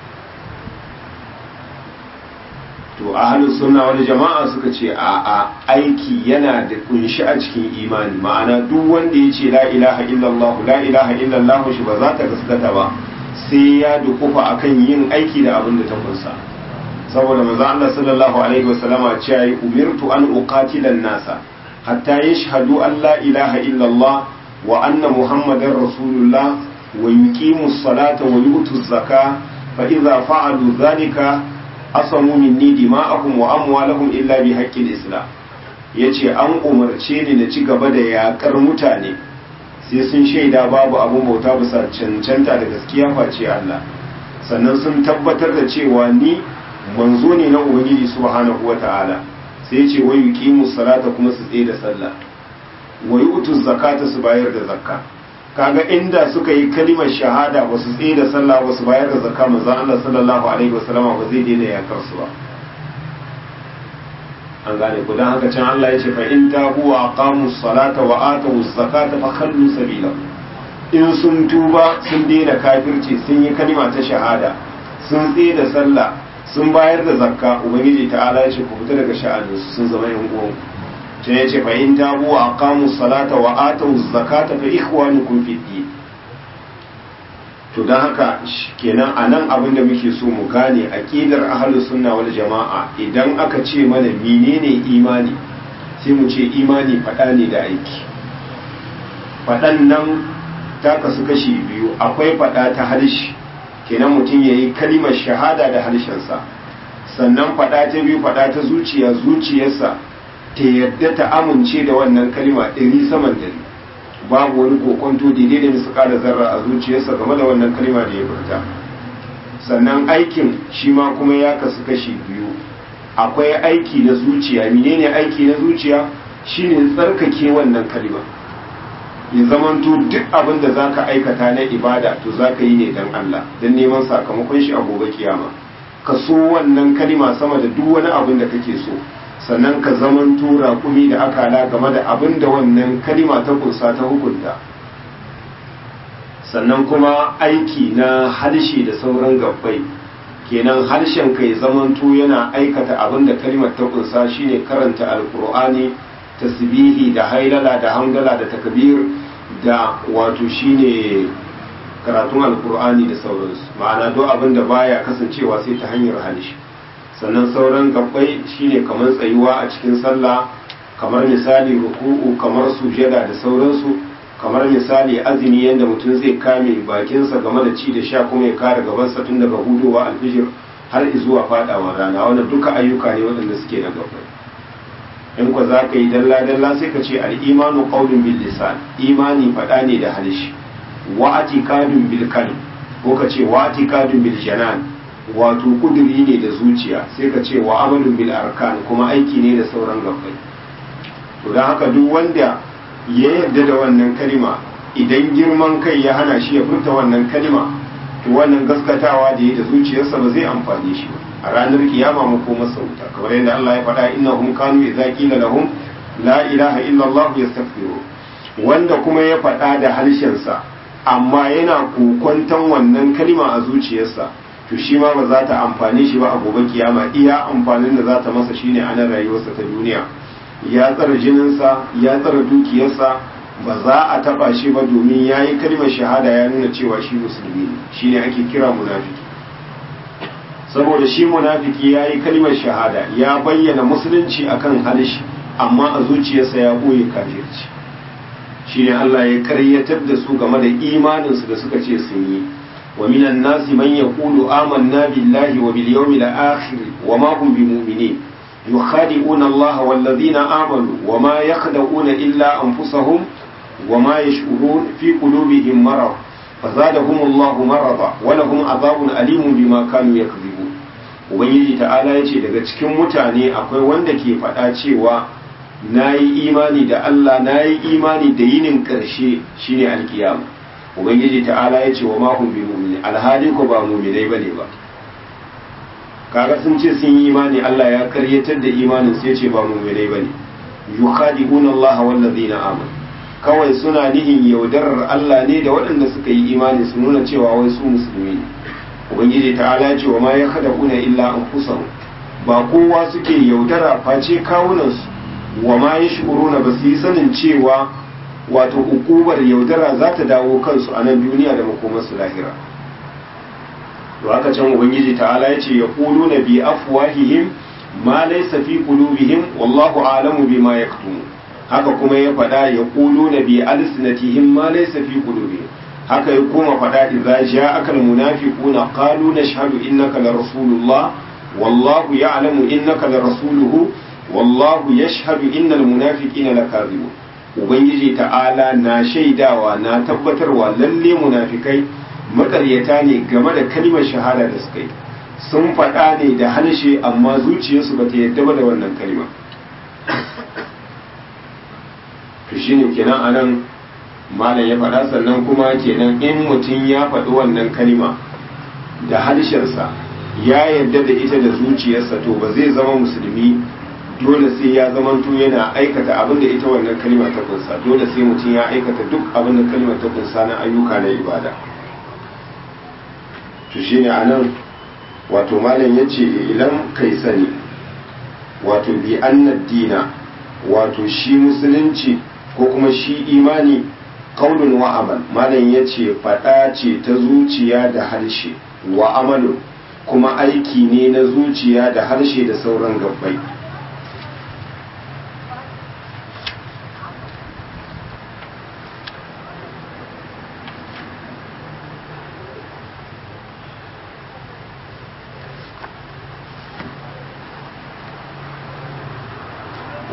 to ahlus sunna wal jama'a suka ce a a aiki yana da kunshi a cikin imani ma'ana duk wanda ya ce la ilaha illallah la ilaha illallah shi ba za ta gaskata ba sai ya dukufa akan yin aiki da abin da ta kunsa saboda manzo Allah sallallahu alaihi wasallama ce yi umirtu an uqatila nasa hatta yashhadu an la ilaha illallah wa anna muhammadar rasulullah wa yuqimu salata wa yu'tu zaka fa idza fa'alu dhalika asamu minni dima'ahum wa amwalahum illa bi haqqil islam yace an umarce ni na ci gaba da yakar mutane sai sun shaida babu abun bauta bisa cancanta da gaskiya face Allah sannan sun tabbatar da cewa ni manzo ne na ubangiji subhanahu wata'ala sai ce wa yuqimu salata kuma su tsaye da sallah wa yu'tu zakata su bayar da zakka kaga inda suka yi kalimar shahada ba su tsaye da sallah ba su bayar da zakka manzon Allah sallallahu alaihi wasallam ba zai daina yakar su ba an gane ku dan haka can Allah ya ce fa in tabu wa aqamu salata wa atu zakata fa khallu sabila in sun tuba sun daina kafirci sun yi kalima ta shahada sun tsaye da sallah sun bayar da zakka ubangiji ta'ala ya ce ku fita daga sha'anin su sun zama yan uwan sai ya ce fa in tabu wa aqamu salata wa atu zakata fa ikhwanukum fid din to dan haka kenan anan abin da muke so mu gane aqidar ahlus sunna wal jamaa idan aka ce mana menene imani sai mu ce imani fada ne da aiki fadan nan ta kasu kashi biyu akwai faɗa ta harshe kenan mutum ya yi kalimar shahada da harshensa sannan faɗa ta biyu faɗa ta zuciya zuciyarsa ta yadda ta amince da wannan kalima ɗari saman dari babu wani kokonto daidai da misu ƙara zarra a zuciyarsa game da wannan kalima da ya furta sannan aikin shi ma kuma ya kasu kashi biyu akwai aiki na zuciya menene aiki na zuciya shine tsarkake wannan kalima ya zamanto duk abin da za ka aikata na ibada to za ka yi ne don Allah don neman sakamakon shi a gobe kiyama ka so wannan kalima sama da duk wani abin da kake so sannan ka zamanto raƙumi da akala game da abin da wannan kalima ta kunsa ta hukunta sannan kuma aiki na harshe da sauran gabbai kenan harshen ka ya zamanto yana aikata abin da kalimar ta kunsa shine karanta alkur'ani tasbihi da hailala da hamdala da takbir da wato shine karatun alkur'ani da sauransu ma'ana duk abin da baya kasancewa sai ta hanyar harshe sannan sauran gabbai shine kamar tsayuwa a cikin sallah kamar misali ruku'u kamar sujada da sauransu kamar misali azumi yadda mutum zai kame bakinsa game da ci da sha kuma ya kare gabansa tun daga hudowa alfijir har zuwa fadawa rana wannan duka ayyuka ne waɗanda suke na gabbai in kwa za ka yi dalla-dalla sai ka ce al'imanu ƙaunin bil lisan imani faɗa ne da harshe wa atikadun bil kalb ko ka ce wa atikadun bil janan wato kuduri ne da zuciya sai ka ce wa amalun bil arkan kuma aiki ne da sauran gabbai to don haka duk wanda ya yarda da wannan kalima idan girman kai ya hana shi ya furta wannan kalima to wannan gaskatawa da ya da zuciyarsa ba zai amfani shi ba a ranar kiyama mu koma sauta kamar yadda Allah ya faɗa innahum kanu idza qila lahum la ilaha illa Allah yastaghfiru wanda kuma ya faɗa da harshensa amma yana kokonton wannan kalima a zuciyarsa to shi ma ba za ta amfane shi ba a gobe kiyama iya amfanin da za ta masa shine a nan rayuwarsa ta duniya ya tsara jininsa ya tsara dukiyarsa ba za a taba shi ba domin ya yi kalmar shahada ya nuna cewa shi musulmi ne shine ake kira munafiki saboda shi munafiki ya yi kalmar shahada ya bayyana musulunci akan halishi amma a zuciyarsa ya ɓoye kafirci shine Allah ya karyatar da su game da imaninsu da suka ce sun yi wa minan nasi man yaqulu amanna billahi wa bil yawmil akhir wa ma hum bimu'minin yukhadi'una Allah wal ladina amanu wa ma yakhda'una illa anfusahum wa ma yash'urun fi qulubihim marad فزادهم الله مرضا ولهم عذاب أليم بما كانوا يكذبون ubangiji ta'ala ya ce daga cikin mutane akwai wanda ke faɗa cewa na yi imani da Allah na yi imani da yinin ƙarshe shine alkiyama ubangiji ta'ala ya ce wa mahun bi mu'mini alhali ko ba mu'minai bane ba kaga sun ce sun yi imani Allah ya karyatar da imanin sai ce ba mu'minai bane yukhadi'una Allah wal ladina amanu kawai suna nihin yaudarar Allah ne da waɗanda suka yi imani su nuna cewa wai su musulmi ne ubangiji ta'ala ce wa ma ya kada kuna illa an ba kowa suke yaudara face kawunansu wa ma ya shi'uruna ba su yi sanin cewa wato ukubar yaudara za ta dawo kansu a nan duniya da makomarsu lahira to haka can ubangiji ta'ala ya ce ya kulu na bi afwahihim ma laysa fi qulubihim wallahu a'lamu bima yaktumun haka kuma ya faɗa ya kulu na bi alsinatihim ma laysa fi qulubihim haka ya koma faɗa idza ja'aka almunafiquna qalu nashhadu innaka la rasulullah wallahu ya'lamu innaka la rasuluhu wallahu yashhadu innal munafiqina lakazibun ubangiji ta'ala na shaidawa na tabbatarwa lalle munafikai makaryata ne game da kalmar shahada da suka yi sun faɗa ne da harshe amma zuciyarsu bata yadda ba da wannan kalma to shine kenan anan malam ya faɗa sannan kuma kenan in mutum ya faɗi wannan kalima da harshensa ya yarda da ita da zuciyarsa to ba zai zama musulmi dole sai ya zamanto yana aikata abin da ita wannan kalima ta kunsa dole sai mutum ya aikata duk abin da kalima ta kunsa na ayyuka na ibada to shine anan wato malam ya ce ilan kai sani wato bi annad dina wato shi musulunci ko kuma shi imani kaunin wa amal malam ya ce faɗa ce ta zuciya da harshe wa amalu kuma aiki ne na zuciya da harshe da sauran gabbai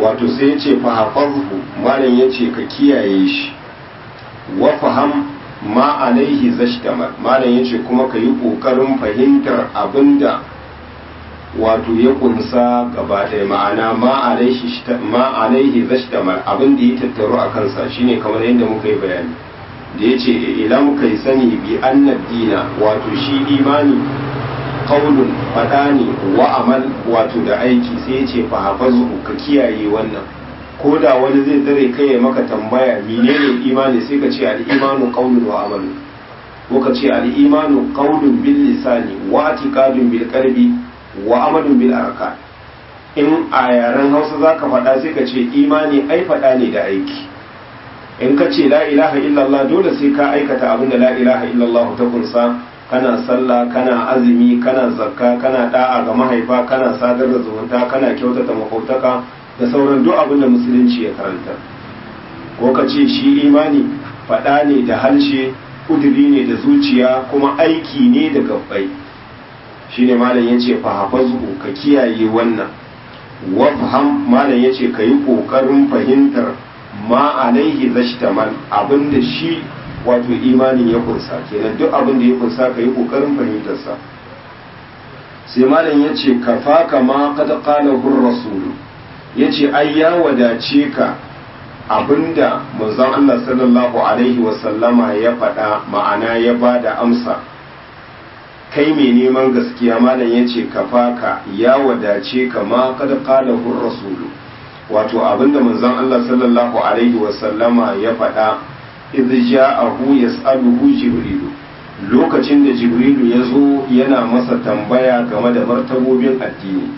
wato sai ya ce fahafazhu malam ya ce ka kiyaye shi wa faham ma alaihi zashtamar malam ya ce kuma ka yi ƙoƙarin fahimtar abinda wato ya kunsa gaba ɗaya ma'ana ma alaihi zashtamar abinda ya tattaru a kansa shine kamar yadda muka yi bayani da ya ce ilam kai sani bi annad dina wato shi imani qaulun fada ne wa amal wato da aiki sai ya ce fa hafazu ka kiyaye wannan ko da wani zai tsare kai ya maka tambaya menene imani sai ka ce al imanu qaulun wa amal ko ka ce al imanu qaulun bil lisani wa atiqadun bil qalbi wa amalun bil arkan in a yaren Hausa zaka faɗa sai ka ce imani ai faɗa ne da aiki in ka ce la ilaha illallah dole sai ka aikata abin da la ilaha illallah ta kunsa kana sallah kana azumi kana zakka kana da'a ga mahaifa kana sadar da zumunta kana kyautata makwabtaka da sauran duk abin da musulunci ya karanta ko ka ce shi imani faɗa ne da harshe kuduri ne da zuciya kuma aiki ne da gabbai shine malam yace fa hafazu ka kiyaye wannan wa faham malam yace ka yi kokarin fahimtar ma alaihi zashtamal abinda shi wato imanin ya kunsa kenan duk abinda ya kunsa ka yi kokarin fahimtarsa sai malam ya ce ka faka ma kada kala gur rasulu ya ce ai ya wadace ka abinda manzon Allah sallallahu alaihi wasallama ya faɗa ma'ana ya ba da amsa kai mai neman gaskiya malam ya ce ka faka ya wadace ka ma kada kala gur rasulu wato abinda manzon Allah sallallahu alaihi wasallama ya faɗa idh ja'ahu yas'aluhu jibrilu lokacin da jibrilu ya zo yana masa tambaya game da martabobin addini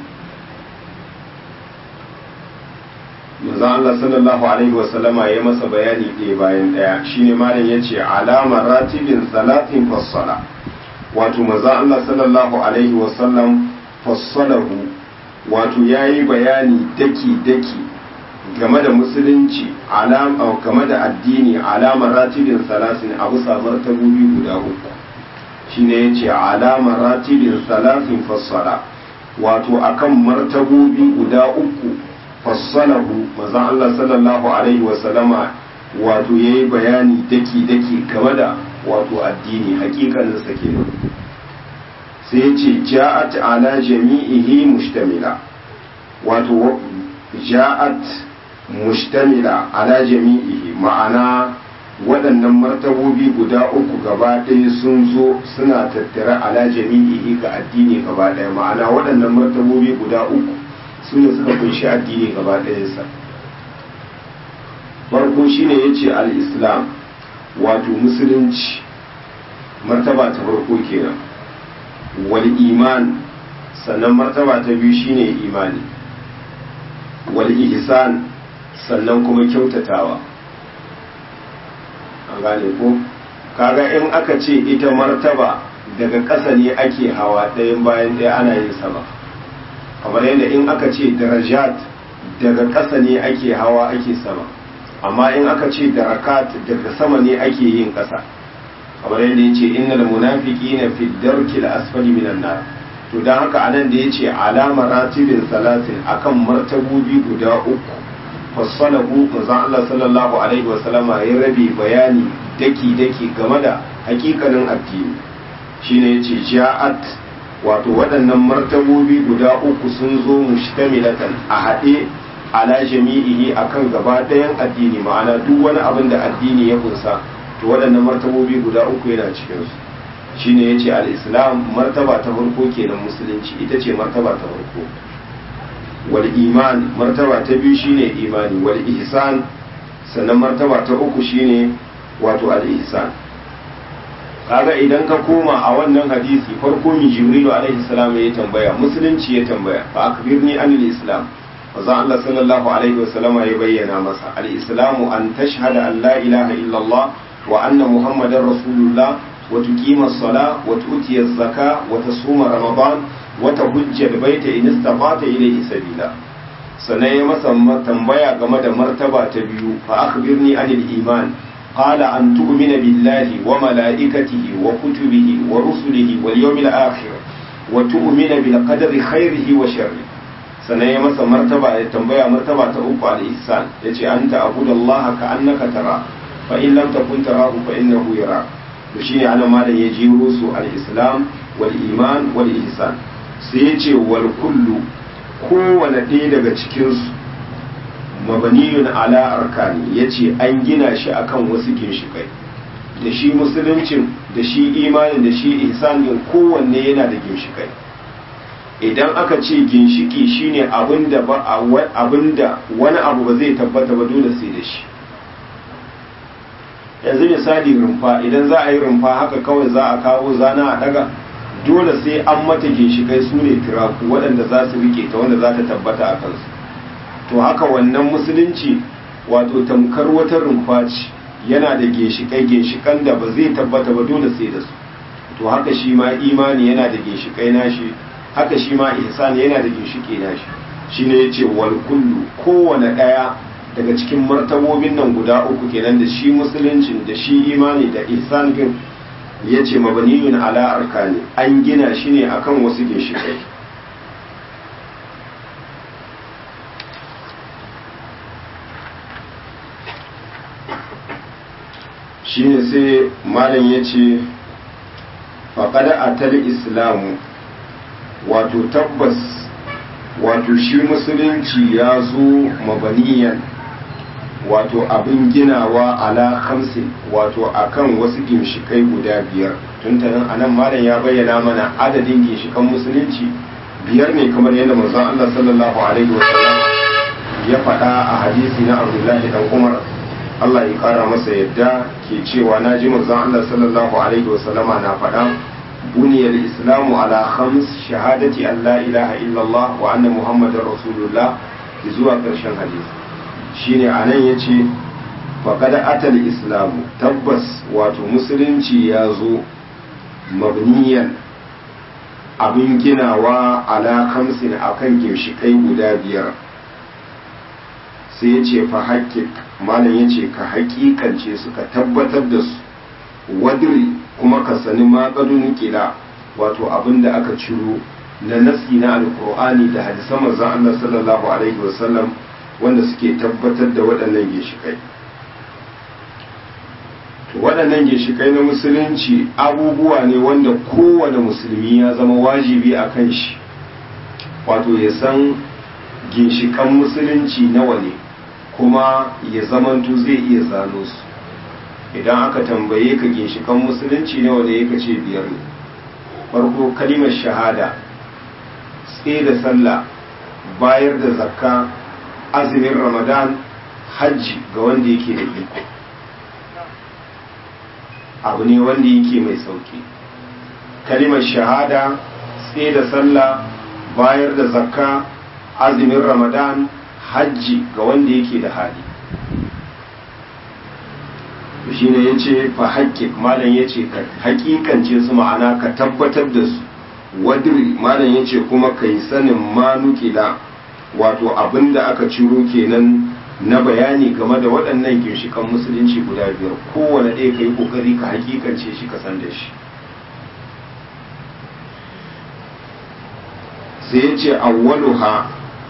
manzon Allah sallallahu alaihi wasallama ya masa bayani ɗaya bayan ɗaya shine malam yace alama ratibin salatin fassala wato manzon Allah sallallahu alaihi wasallam fassalahu wato ya yi bayani daki-daki game da musulunci game da addini alamar ratibin salasin a bisa martabobi guda uku shi ne ya ce alamar ratibin salasin fassara wato akan martabobi guda uku fassalahu mazan Allah sallallahu alaihi wasallama wato ya yi bayani daki-daki game da wato addini hakikaninsa kenan sai ce ja'at ala jami'ihi mustamila wato ja'at mustamila ala jami'ihi ma'ana waɗannan martabobi guda uku gaba ɗaya sun zo suna tattare ala jami'ihi ga addini gaba ɗaya ma'ana waɗannan martabobi guda uku su ne suka kunshi addini gaba ɗayansa farko shine ya ce al-islam wato musulunci martaba ta farko kenan wal iman sannan martaba ta biyu shine imani wal ihsan sannan kuma kyautatawa an gane ko kaga in aka ce ita martaba daga ƙasa ne ake hawa ɗayan bayan ɗaya ana yin sama kamar yadda in aka ce darajat daga ƙasa ne ake hawa ake sama amma in aka ce darakat daga sama ne ake yin ƙasa kamar yadda ya ce innal munafiqina fi darkil asfali minan nar to dan haka anan da yace alama ratibin salatin akan martabobi guda uku fassalahu manzon Allah sallallahu alaihi wa sallama ya rabi bayani daki daki game da hakikanin addini shine yace ja'at wato waɗannan martabobi guda uku sun zo mushtamilatan a haɗe ala jami'ihi akan gaba ɗayan addini ma'ana duk wani abin da addini ya kunsa to waɗannan martabobi guda uku yana cikinsu shine ya ce al'islam martaba ta farko kenan musulunci ita ce martaba ta farko wal iman martaba ta biyu shine imani wal ihsan sannan martaba ta uku shine wato al ihsan kaga idan ka koma a wannan hadisi farko mi jibrilu alaihi salam ya tambaya musulunci ya tambaya fa akbirni anil islam manzo Allah sallallahu alaihi wasallam ya bayyana masa al islamu an tashhada an la ilaha illallah wa anna muhammadar rasulullah وتقيم الصلاة وتؤتي الزكاة وتصوم رمضان وتهج البيت إن استطعت إليه سبيلا sannan ya masa tambaya game da martaba ta biyu fa akhbirni anil iman qala an tu'mina billahi wa malaikatihi wa kutubihi wa rusulihi wal yawmil akhir wa tu'mina bil qadari khairihi wa sharri sannan ya masa martaba ya tambaya martaba ta uku al-ihsan yace anta abudallaha ka annaka tara fa in lam takun tarahu fa innahu yara to shine anan malam ya jiro su al-islam wal iman wal ihsan sai yace wal kullu kowane ɗaya daga cikin su mabaniyun ala arkani yace an gina shi akan wasu ginshikai da shi musuluncin da shi imanin da shi ihsanin kowanne yana da ginshikai idan aka ce ginshiki shine abinda ba abinda wani abu ba zai tabbata ba dole sai da shi yanzu misali rumfa idan za a yi rumfa haka kawai za a kawo zana a daga dole sai an mata ginshikai su ne tiraku waɗanda za su rike ta wanda za ta tabbata a kansu to haka wannan musulunci wato tamkar wata rumfa ce yana da ginshikai ginshikan da ba zai tabbata ba dole sai da su to haka shi ma imani yana da ginshikai nashi haka shi ma ihsan yana da ginshiki nashi shine yace wal kullu kowane daya daga cikin martabobin nan guda uku kenan da shi musuluncin da shi imani da ihsan din yace mabaniyun ala arkani an gina shi ne akan wasu ginshikai shine sai malam yace faqad atal islamu wato tabbas wato shi musulunci ya zo mabaniyan wato abin ginawa ala hamsin wato akan wasu ginshikai guda biyar tuntanin anan malam ya bayyana mana adadin ginshikan musulunci biyar ne kamar yadda manzon Allah sallallahu alaihi wasallam ya faɗa a hadisi na Abdullahi dan Umar Allah ya kara masa yadda ke cewa na ji manzon Allah sallallahu alaihi wasallama na faɗa بني الإسلام على خمس شهادة أن لا إله إلا الله وأن محمد رسول الله zuwa ƙarshen hadisi shine a nan ya ce faƙada atal islamu tabbas wato musulunci ya zo mabniyan abin ginawa ala kamsin akan ginshiƙai guda biyar sai ya ce fa haƙƙiƙ malam ya ce ka haƙiƙance su ka tabbatar da su wadiri kuma ka sani maƙadun kila wato abin da aka ciro na nasi na alkur'ani da hadisan manzon Allah sallallahu alaihi wasallam wanda suke tabbatar da waɗannan ginshikai to waɗannan ginshikai na musulunci abubuwa ne wanda kowane musulmi ya zama wajibi a kan shi wato ya san ginshikan musulunci nawa ne kuma ya zamanto zai iya zano su idan aka tambaye ka ginshikan musulunci nawa ne ka ce biyar ne farko kalimar shahada tsaye da sallah bayar da zakka azumin ramadan hajji ga wanda yake da iko abu ne wanda yake mai sauki kalimar shahada tsaye da sallah bayar da zakka azumin ramadan hajji ga wanda yake da hali shi ne ya ce fa haƙƙi malam ya ce ka haƙiƙance su ma'ana ka tabbatar da su wadiri malam ya ce kuma ka yi sanin manukila wato abin da aka ciro kenan na bayani game da waɗannan ginshikan musulunci guda biyar kowane ɗaya ka yi ƙoƙari ka haƙiƙance shi ka san da shi sai ya ce awwaluha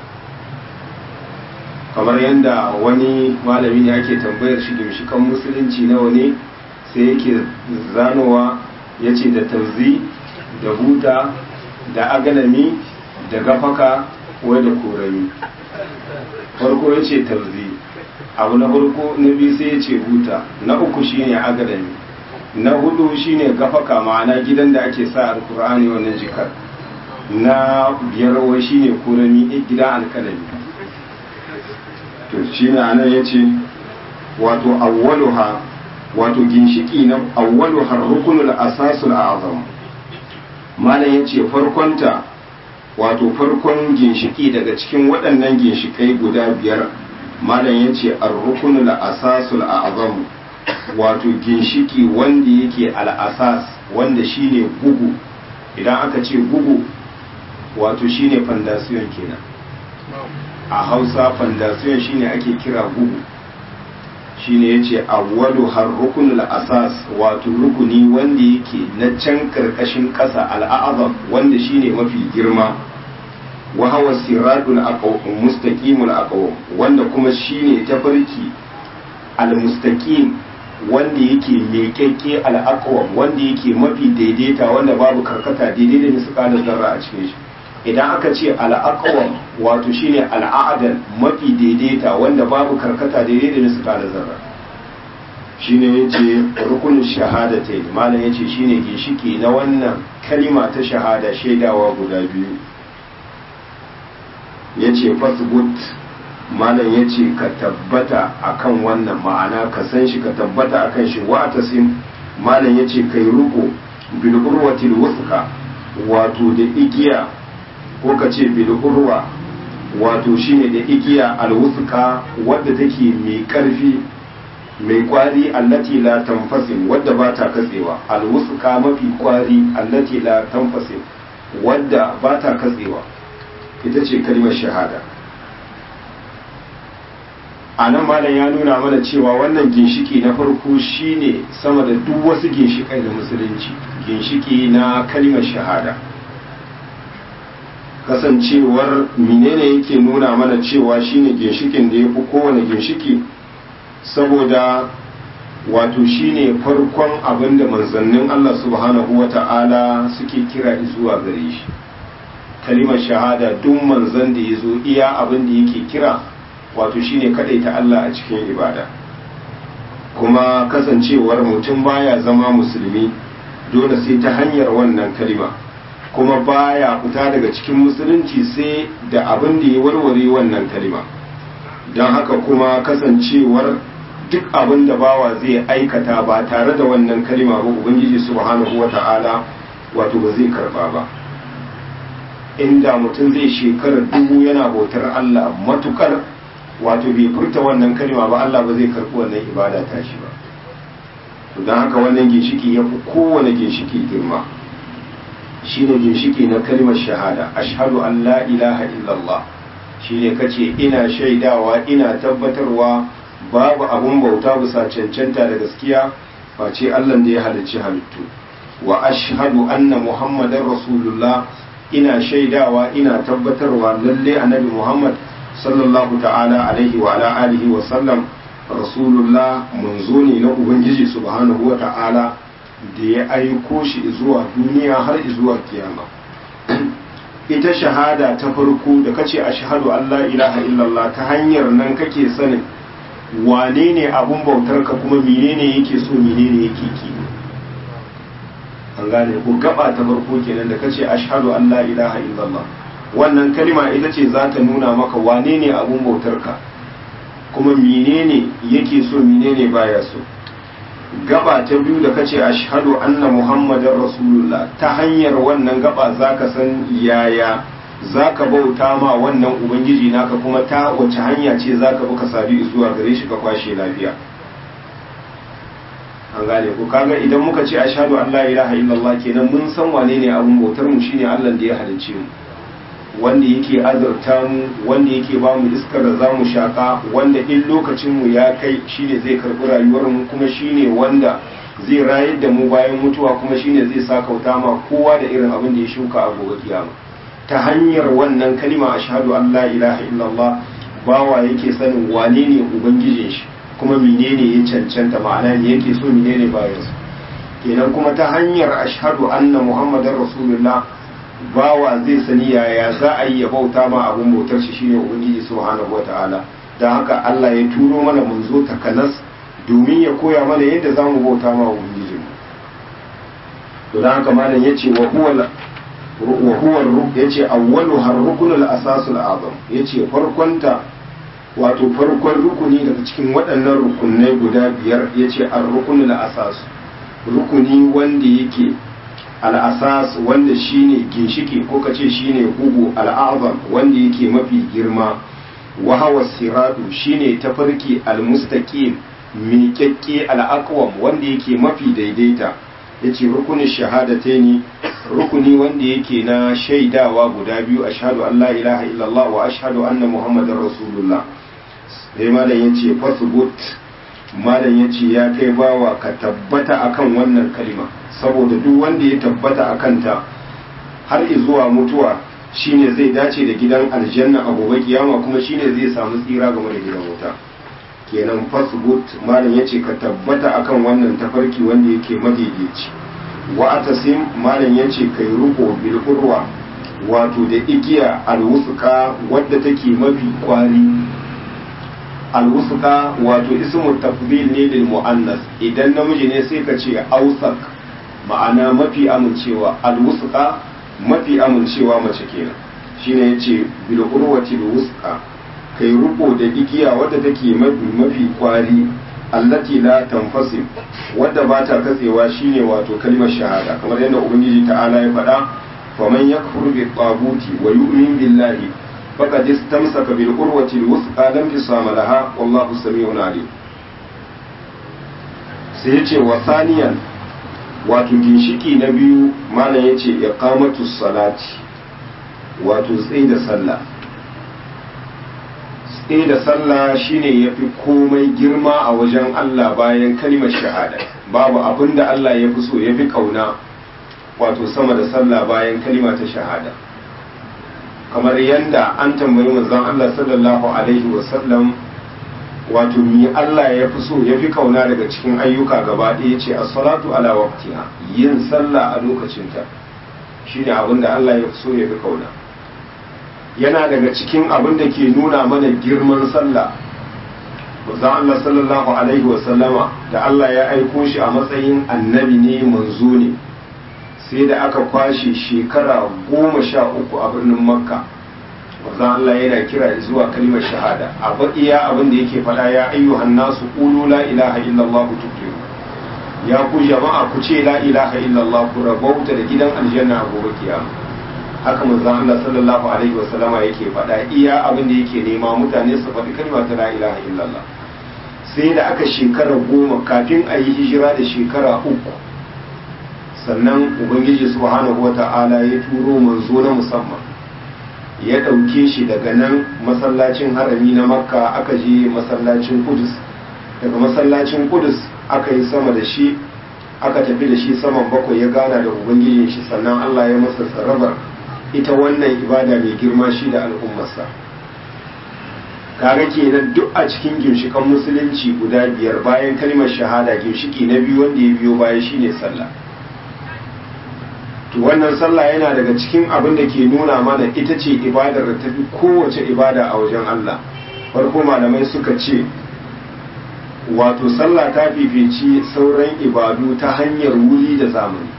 kamar yadda wani malami ne ake tambayar shi ginshikan musulunci nawa ne sai yake zanowa ya ce da tauzi da huta da agalami da gafaka wai da korami farko ya ce tauzi abu na farko na biyu sai ya ce huta na uku shine agalami na hudu shine gafaka ma'ana gidan da ake sa alkur'ani wannan jikar na biyar wai shine korami gidan alkalami to shi ne anan ya ce wato awwaluha wato ginshiki na awwaluha rukunul asasul azam malam ya ce farkonta wato farkon ginshiki daga cikin waɗannan ginshikai guda biyar malam ya ce ar-rukunul asasul azam wato ginshiki wanda yake al-asas wanda shine gugu idan aka ce gugu wato shine fandasiyon kenan a hausa fandasiyon shine ake kira gugu shine yace awwalu har rukunul asas wato rukuni wanda yake na can karkashin ƙasa al'azam wanda shine mafi girma wa hawa siradul aqwam mustaqimul aqwam wanda kuma shine tafarki al mustaqim wanda yake miƙaƙƙe al aqwam wanda yake mafi daidaita wanda babu karkata daidai da misalin zarra a cikin shi idan aka ce al aqwam wato shine al a'dal mafi daidaita wanda babu karkata daidai da misalin zarra shine yace rukunin shahadatain malam yace shine ginshiki na wannan kalima ta shahada shaidawa guda biyu yace fasbut malam yace ka tabbata akan wannan ma'ana ka san shi ka tabbata akan shi wa tasim malam yace kai ruko bil urwatil wuthqa wato da igiya ko ka ce bil urwa wato shine da igiya al wuthqa wadda take mai karfi mai kwari allati la tanfasim wadda ba ta katsewa alwusuka mafi kwari allati la tanfasim wadda ba ta katsewa ita ce kalmar shahada a nan malam ya nuna mana cewa wannan ginshiki na farko shine sama da duk wasu ginshikai da musulunci ginshiki na kalmar shahada kasancewar menene yake nuna mana cewa shine ginshikin da ya fi kowane ginshiki saboda wato shine farkon abin da manzannin Allah subhanahu wa ta'ala suke kira zuwa gare shi kalimar shahada duk manzan da ya zo iya abin da yake kira wato shine ta Allah a cikin ibada kuma kasancewar mutum baya zama musulmi dole sai ta hanyar wannan kalima kuma baya fita daga cikin musulunci sai da abin da ya warware wannan kalima don haka kuma kasancewar duk abin da bawa zai aikata ba tare da wannan kalima ba ubangiji subhanahu wata'ala wato ba zai karba ba inda mutum zai shekarar dubu yana bautar Allah matukar wato bai furta wannan kalima ba Allah ba zai karbi wannan ibada ta shi ba don haka wannan ginshiki ya fi kowane ginshiki girma shine ginshiki na kalimar shahada ashhadu an la ilaha illallah shine kace ina shaidawa ina tabbatarwa babu abun bauta bisa cancanta da gaskiya face Allah da ya halicci halittu wa ashhadu anna muhammadar rasulullah ina shaidawa ina tabbatarwa lalle annabi muhammad sallallahu ta'ala alaihi wa ala alihi wa sallam rasulullah manzo ne na ubangiji subhanahu wa ta'ala da ya aiko shi zuwa duniya har zuwa kiyama ita shahada ta farko da kace ashhadu an la ilaha illallah ta hanyar nan kake sanin wane ne abun bautar ka kuma menene yake so menene yake ki an gane ku gaba ta farko kenan da kace ashhadu an la ilaha illallah wannan kalima ita ce za ta nuna maka wane ne abun bautar ka kuma menene yake so menene baya so gaba ta biyu da kace ashhadu anna muhammadar rasulullah ta hanyar wannan gaba zaka san yaya zaka bauta ma wannan ubangiji naka kuma ta wace hanya ce zaka bi ka sadu zuwa gare shi ka kwashe lafiya an gane ko kaga idan muka ce ashhadu an la ilaha illallah kenan mun san wane ne abun bautar mu shine Allah da ya halicce mu wanda yake azurta mu wanda yake ba mu iskar da zamu shaka wanda in lokacin mu ya kai shine zai karbi rayuwar mu kuma shine wanda zai rayar da mu bayan mutuwa kuma shine zai sakauta ma kowa da irin abin da ya shuka a gobe kiyama ta hanyar wannan kalima ashhadu an la ilaha illallah bawa yake sanin wane ne ubangijin shi kuma menene ya cancanta ma'ana ne yake so menene bayan sa kenan kuma ta hanyar ashhadu anna muhammadar rasulullah bawa zai sani yaya za a yi ya bauta ma abun bautar shi shine ubangiji subhanahu wata'ala don haka Allah ya turo mana manzo takanas domin ya koya mana yadda za mu bauta ma ubangiji to don haka malam yace wa huwa wa huwa yace awwalu har rukunul asasul azam yace farkonta wato farkon rukuni daga cikin waɗannan rukunai guda biyar yace ar-rukunul asas rukuni wanda yake al'asas wanda shine ginshiki ko kace shine hugu al'azam wanda yake mafi girma wa hawa siratu shine tafarki al-mustaqim miƙaƙƙe al-aqwam wanda yake mafi daidaita yace rukunin shahadataini rukuni wanda yake na shaidawa guda biyu ashhadu an la ilaha illallah wa ashhadu anna muhammadar rasulullah sai malam yace fasbut malam yace ya kai bawa ka tabbata akan wannan kalima saboda duk wanda ya tabbata a kanta har zuwa mutuwa shine zai dace da gidan aljanna a gobe kiyama kuma shine zai samu tsira game da gidan wuta kenan fasbut malam yace ka tabbata akan wannan tafarki wanda yake madaidaici wa atasim malam yace kai ruko bil qurwa wato da igiya alwusuka wadda take mafi kwari alwusuka wato ismu tafdil ne lil muannas idan namiji ne sai ka ce ausak ma'ana mafi amincewa alwusuka mafi amincewa mace kenan shine yace bil urwati alwusuka kai ruko da igiya wadda take mafi mafi kwari allati la tanfasim wadda ba ta katsewa shine wato kalmar shahada kamar yadda ubangiji ta'ala ya faɗa faman yakfur bi taguti wa yu'min billahi faqad istamsaka bil urwati al wuthqa lam yusama laha wallahu sami'un alim sai yace wa saniyan wato ginshiki na biyu malam yace iqamatu salati wato tsaye da sallah tsaye da sallah shine yafi komai girma a wajen Allah bayan kalimar shahada babu abin da Allah ya fi so ya fi kauna wato sama da sallah bayan kalima ta shahada kamar yadda an tambayi manzon Allah sallallahu alaihi wasallam wato mi Allah ya fi so ya fi kauna daga cikin ayyuka gaba ɗaya ce as-salatu ala waqtiha yin sallah a lokacinta shine abin da Allah ya fi so ya fi kauna yana daga cikin abin da ke nuna mana girman sallah manzon Allah sallallahu alaihi wasallama da Allah ya aiko shi a matsayin annabi ne manzo ne sai da aka kwashe shekara goma sha uku a birnin makka manzon Allah yana kira zuwa kalmar shahada a iya abin da yake faɗa ya ayyuhan nasu qulu la ilaha illallah tuflihu ya ku jama'a ku ce la ilaha illallah ku rabauta da gidan aljanna a gobe kiyama haka manzon Allah sallallahu alaihi wasallama yake faɗa iya abin da yake nema mutane su faɗi kalma ta la ilaha illallah sai da aka shekara goma kafin a yi hijira da shekara uku sannan ubangiji subhanahu wata'ala ya turo manzo na musamman ya ɗauke shi daga nan masallacin harami na makka aka je masallacin kudus daga masallacin kudus aka yi sama da shi aka tafi da shi saman bakwai ya gana da ubangijin shi sannan allah ya masa tsarabar ita wannan ibada mai girma shi da al'ummarsa kaga kenan duk a cikin ginshikan musulunci guda biyar bayan kalmar shahada ginshiki na biyu wanda ya biyo baya shine sallah to wannan sallah yana daga cikin abin da ke nuna mana ita ce ibadar da tafi kowace ibada a wajen Allah farko malamai suka ce wato sallah ta fifici sauran ibadu ta hanyar wuri da zamani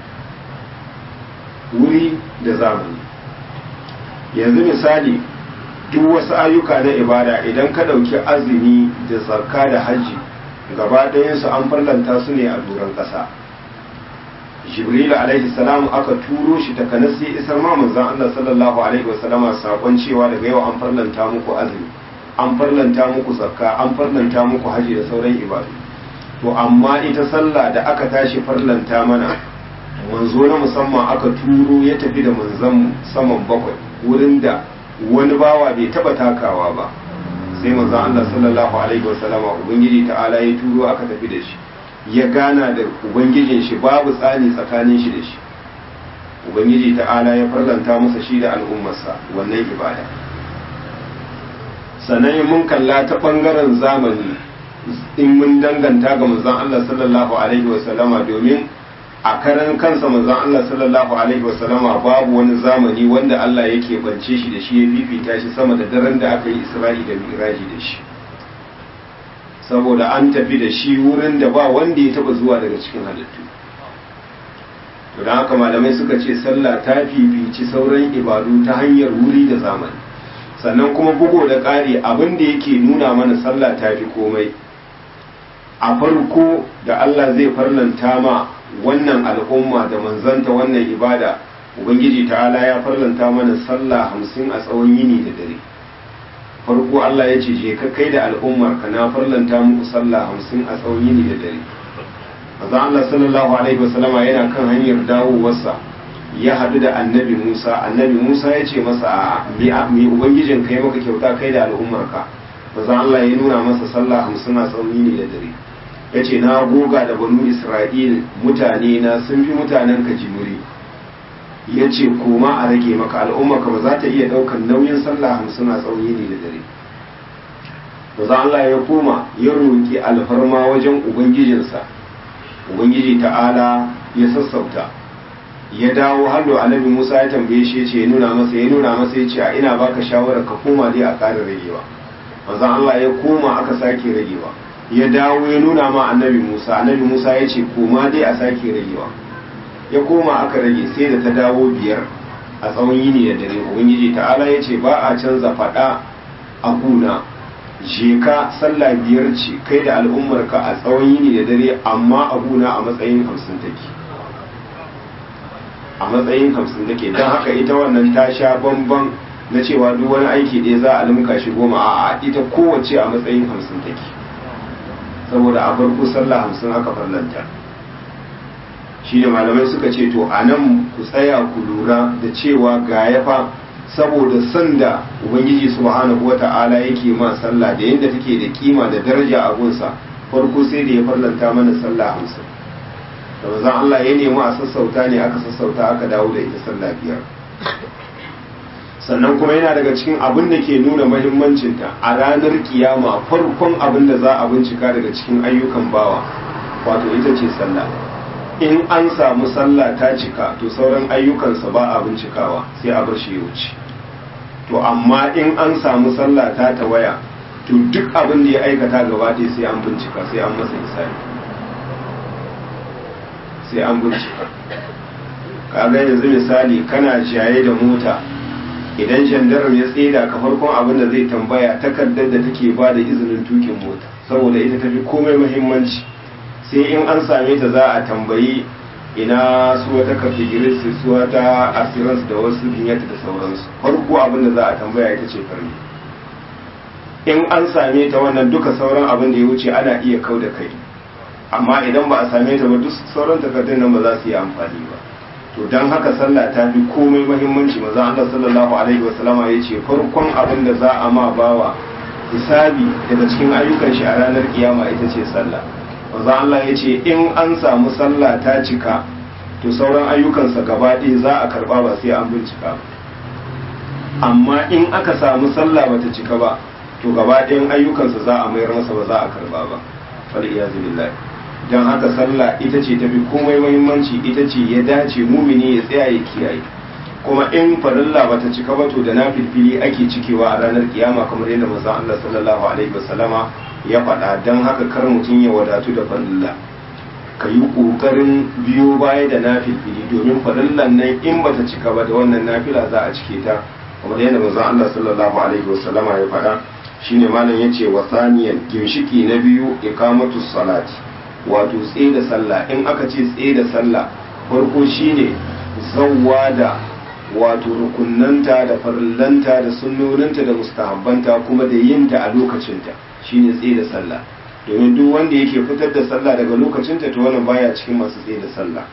wuri da zamani yanzu misali duk wasu ayyuka na ibada idan ka ɗauki azumi da zakka da hajji gaba ɗayansu an farlanta su ne a doron ƙasa jibril alaihi salam aka turo shi ta kanas sai isar ma manzon Allah sallallahu alaihi wasallama sakon cewa daga yau an farlanta muku azumi an farlanta muku zakka an farlanta muku haji da sauran ibadu to amma ita sallah da aka tashi farlanta mana manzo na musamman aka turo ya tafi da manzon saman bakwai wurin da wani bawa bai taba takawa ba sai manzon Allah sallallahu alaihi wasallama ubangiji ta'ala ya turo aka tafi da shi ya gana da ubangijin shi babu tsani tsakanin shi da shi ubangiji ta'ala ya farlanta masa shi da al'ummarsa wannan ibada sannan mun kalla ta bangaren zamani in mun danganta ga manzon Allah sallallahu alaihi wasallama domin a karan kansa manzon Allah sallallahu alaihi wasallama babu wani zamani wanda Allah yake bance shi da shi ya fifita shi sama da daren da aka yi Isra'i da Miraji da shi saboda an tafi da shi wurin da ba wanda ya taba zuwa daga cikin halittu to don haka malamai suka ce sallah ta fifici sauran ibadu ta hanyar wuri da zamani sannan kuma bugo da ƙari abin da yake nuna mana sallah ta fi komai a farko da Allah zai farlanta ma wannan al'umma da manzanta wannan ibada ubangiji ta'ala ya farlanta mana sallah hamsin a tsawon yini da dare farko Allah ya ce je ka kai da al'ummar ka na farlanta muku sallah hamsin a tsawon yini da dare maza Allah sallallahu alaihi wasallama yana kan hanyar dawowarsa ya haɗu da annabi Musa annabi Musa ya ce masa a mi ubangijin kai maka kyauta kai da al'ummar ka maza Allah ya nuna masa sallah hamsin a tsawon yini da dare ya ce na goga da banu Isra'il mutane na sun fi mutanen ka jimuri ya ce koma a rage maka al'umma ka ba za ta iya ɗaukan nauyin sallah hamsin a tsawon yini da dare maza Allah ya koma ya roƙi alfarma wajen ubangijinsa ubangiji ta'ala ya sassauta ya dawo hallo annabi Musa ya tambaye shi ce ya nuna masa ya nuna masa ya ce a ina baka shawarar ka koma dai a ƙara ragewa maza Allah ya koma aka sake ragewa ya dawo ya nuna ma annabi Musa annabi Musa ya ce koma dai a sake ragewa ya koma aka rage sai da ta dawo biyar a tsawon yini da dare ubangiji ta'ala ya ce ba a canza faɗa a kuna je ka sallah biyar ce kai da al'ummarka a tsawon yini da dare amma a kuna a matsayin hamsin take a matsayin hamsin take don haka ita wannan ta sha bamban na cewa duk wani aiki ɗaya za a limka shi goma a ita kowace a matsayin hamsin take saboda a farko sallah hamsin aka farlanta shi ne malamai suka ce to a nan ku tsaya ku lura da cewa ga ya fa saboda sanda ubangiji subhanahu wa ta'ala yake ma sallah da yadda take da kima da daraja a gunsa farko sai da ya farlanta mana sallah hamsin da manzon Allah ya nemi a sassauta ne aka sassauta aka dawo da ita sallah biyar sannan kuma yana daga cikin abin da ke nuna mahimmancinta a ranar kiyama farkon abin da za a bincika daga cikin ayyukan bawa wato ita ce sallah in an samu sallah ta cika to sauran ayyukansa ba a bincikawa sai a bar shi ya wuce to amma in an samu sallah ta tawaya to duk abin da ya aikata gaba ɗaya sai an bincika sai an masa hisabi sai an bincika kaga yanzu misali kana jaye da mota idan jandarar ya tseda ka farkon abin da zai tambaya takardar da take ba da izinin tukin mota saboda ita tafi komai muhimmanci sai in an same ta za a tambayi ina su wata kafigiris su wata assurance da wasu binyata da sauransu farko abin da za a tambaya ita ce farni in an same ta wannan duka sauran abin da ya wuce ana iya kau da kai amma idan ba a same ta ba duk sauran takardun nan ba za su yi amfani ba to don haka sallah ta fi komai mahimmanci maza Allah sallallahu alaihi wasallama ya ce farkon abin da za a ma bawa hisabi daga cikin ayyukan shi a ranar kiyama ita ce sallah maza Allah ya ce in an samu sallah ta cika to sauran ayyukansa gaba ɗaya za a karɓa ba sai an bincika ba amma in aka samu sallah bata cika ba to gaba ɗayan ayyukansa za a mayar masa ba za a karɓa ba fal iyazu billahi don haka sallah ita ce tafi komai muhimmanci ita ce ya dace mumini ya tsaya ya kiyaye kuma in farilla bata cika ba to da na filfili ake cikewa a ranar kiyama kamar yadda manzon Allah sallallahu alaihi wasallama ya faɗa don haka kar mutum ya wadatu da farilla ka yi ƙoƙarin biyo baya da na filfili domin farillan nan in bata cika ba da wannan nafila za a cike ta kamar yadda manzon Allah sallallahu alaihi wasallama ya faɗa shine malam yace wa saniyan ginshiki na biyu iqamatu salati wato tsaye da sallah in aka ce tsaye da sallah farko shine zawwa da wato rukunnanta da farillanta da sunnoninta da mustahabbanta kuma da yinta a lokacinta shine tsaye da sallah domin duk wanda yake fitar da sallah daga lokacinta to wannan baya cikin masu tsaye da sallah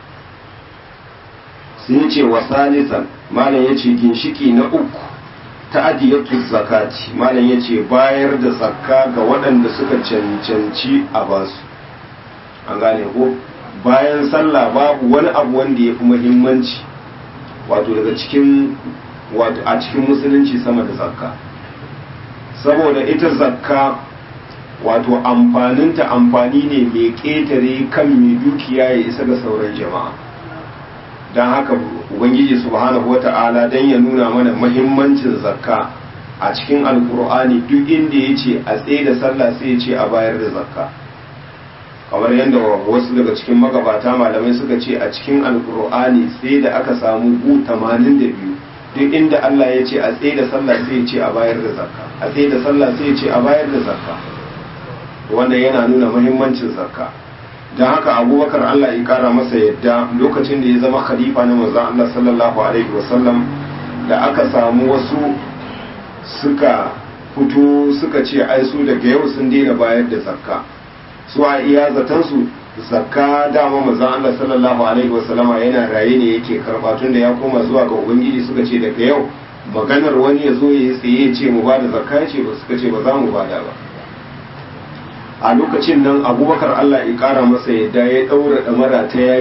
sai ce wa salisan malam yace ginshiki na uku ta'adiyatu zakati malam yace bayar da zakka ga waɗanda suka cancanci a basu an gane ko bayan sallah babu wani abu wanda ya fi muhimmanci wato daga cikin wato a cikin musulunci sama da zakka saboda ita zakka wato amfaninta amfani ne mai ƙetare kan mai dukiya ya isa ga sauran jama'a don haka ubangiji subhanahu wata'ala don ya nuna mana mahimmancin zakka a cikin alkur'ani duk inda ya ce a tsaye da sallah sai ya ce a bayar da zakka kamar yadda wasu daga cikin magabata malamai suka ce a cikin alkur'ani sai da aka samu gu 82 duk inda Allah ya ce a tsaye da sallah sai ya ce a bayar da zakka a tsaye da sallah sai ya ce a bayar da zakka wannan yana nuna muhimmancin zakka don haka abubakar Allah ya kara masa yadda lokacin da ya zama khalifa na manzon Allah sallallahu alaihi wasallam da aka samu wasu suka fito suka ce ai su daga yau sun daina bayar da zakka su a iya zatansu zakka dama manzon Allah sallallahu alaihi wasallama yana raye ne yake karba tun da ya koma zuwa ga ubangiji suka ce daga yau maganar wani ya zo ya tsaye ya ce mu bada zakka ya ce ba suka ce ba za mu bada ba a lokacin nan abubakar Allah ya kara masa yadda ya daura damara ta yaki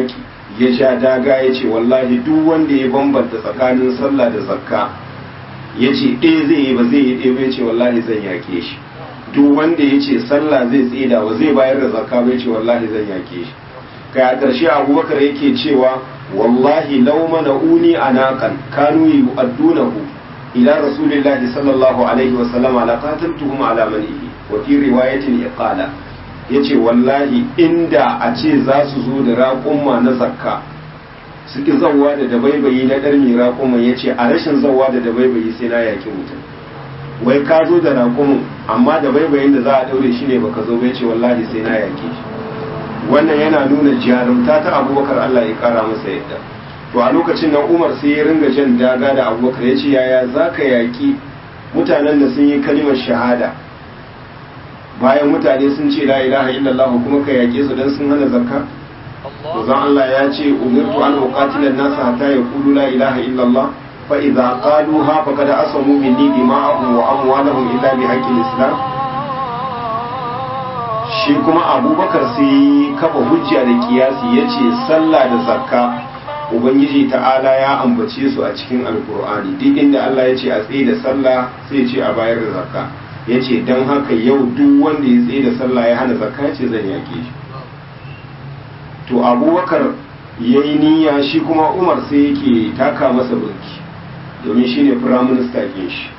ya ja daga ya ce wallahi duk wanda ya bambanta tsakanin sallah da zakka ya ce ɗaya zai yi ba zai yi ɗaya ba ya ce wallahi zan yake shi duk wanda ya ce sallah zai tsida wa zai bayar da zakka ba ya ce wallahi zan yake shi kai a ƙarshe abubakar yake cewa wallahi lau mana uni anaqan kanu yu'addunahu ila rasulillahi sallallahu alaihi wa sallam ala qataltuhum ala manihi wa fi riwayatin iqala yace wallahi inda a ce za su zo da raƙumma na zakka su ki zawwa da dabaibayi na ɗar mai raƙumma yace a rashin zawwa da dabaibayi sai na yaki mutum wai ka zo da raƙumin amma dabaibayin da za a ɗaure shi ne baka zo bai ce wallahi sai na yake shi wannan yana nuna jarumta ta abubakar Allah ya kara masa yadda to a lokacin nan umar sai ya ringa jan daga da abubakar ya ce yaya za ka yaƙi mutanen da sun yi kalimar shahada bayan mutane sun ce la ilaha illallah kuma ka yaƙe su don sun hana zakka to zan Allah ya ce umirtu an uqatila an-nasa hatta yaqulu la ilaha illallah fa idza qaluha faqad asamu minni dima'ahum wa amwalahum illa bi haqqi islam shi kuma abubakar sai kafa hujja da kiyasi ya ce sallah da zakka ubangiji ta'ala ya ambace su a cikin alkur'ani duk inda allah ya ce a tsaye da sallah sai ce a bayar da zakka ya ce don haka yau duk wanda ya tsaye da sallah ya hana zakka ya ce zan yaƙe shi to abubakar ya yi niyya shi kuma umar sai yake taka masa burki domin shi ne firaminista ke shi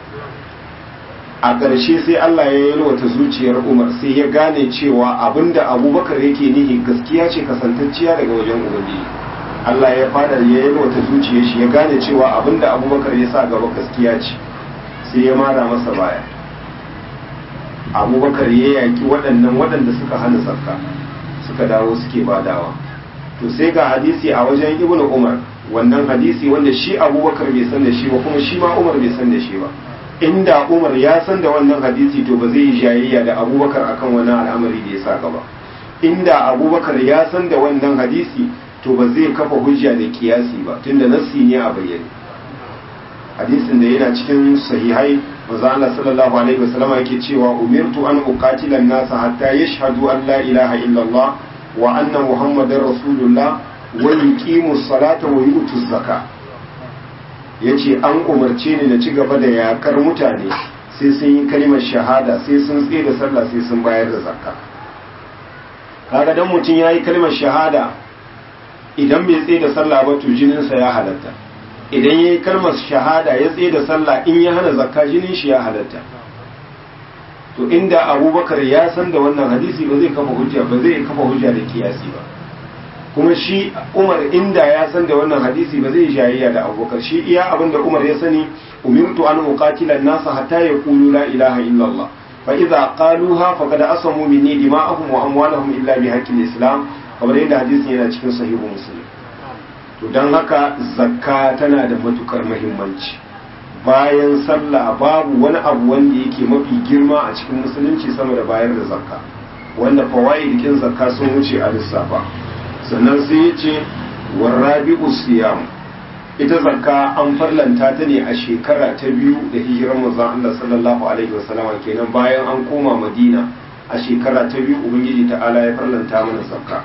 a ƙarshe sai Allah ya yalwata zuciyar Umar sai ya gane cewa abinda Abubakar yake nihi gaskiya ce kasantacciya daga wajen Ubangiji Allah ya fada ya yalwata zuciyar shi ya gane cewa abinda Abubakar ya sa gaba gaskiya ce sai ya mara masa baya Abubakar ya yaki waɗannan waɗanda suka hana zakka suka dawo suke badawa to sai ga hadisi a wajen Ibn Umar wannan hadisi wanda shi Abubakar bai san da shi ba kuma shi ma Umar bai san da shi ba inda umar ya san da wannan hadisi to ba zai yi jayayya da abubakar akan wani al'amari da ya sa gaba inda abubakar ya san da wannan hadisi to ba zai kafa hujja da kiyasi ba tunda nassi ne a bayyane hadisin da yana cikin sahihai manzo Allah sallallahu alaihi wasallam yake cewa umirtu an uqatila an-nasa hatta yashhadu an la ilaha illallah wa anna muhammadar rasulullah wa yuqimu as-salata wa yu'tu az-zakata ya ce an umarce ni na ci gaba da yakar mutane sai sun yi kalimar shahada sai sun tsaye da sallah sai sun bayar da zakka kaga dan mutum ya yi kalimar shahada idan bai tsaye da sallah ba to jininsa ya halatta idan ya yi kalmar shahada ya tsaye da sallah in ya hana zakka jinin shi ya halatta to inda abubakar ya san da wannan hadisi ba zai kafa hujja ba zai kafa hujja da kiyasi ba kuma shi umar inda ya san da wannan hadisi ba zai jayayya da abubakar shi iya abin da umar ya sani umirtu an uqatila an-nasa hatta yaqulu la ilaha illallah fa idza qaluha faqad asamu minni dima'ahum wa amwalahum illa bi haqqi islam kamar yadda hadisin yana cikin sahihu muslim to dan haka zakka tana da matukar muhimmanci bayan sallah babu wani abu wanda yake mafi girma a cikin musulunci sama da bayar da zakka wanda fawaidikin zakka sun wuce a lissafa sannan sai ya ce warrabi'u siyam ita zakka an farlanta ta ne a shekara ta biyu da hijirar manzon Allah sallallahu alaihi wasallam kenan bayan an koma Madina a shekara ta biyu ubangiji ta'ala ya farlanta mana zakka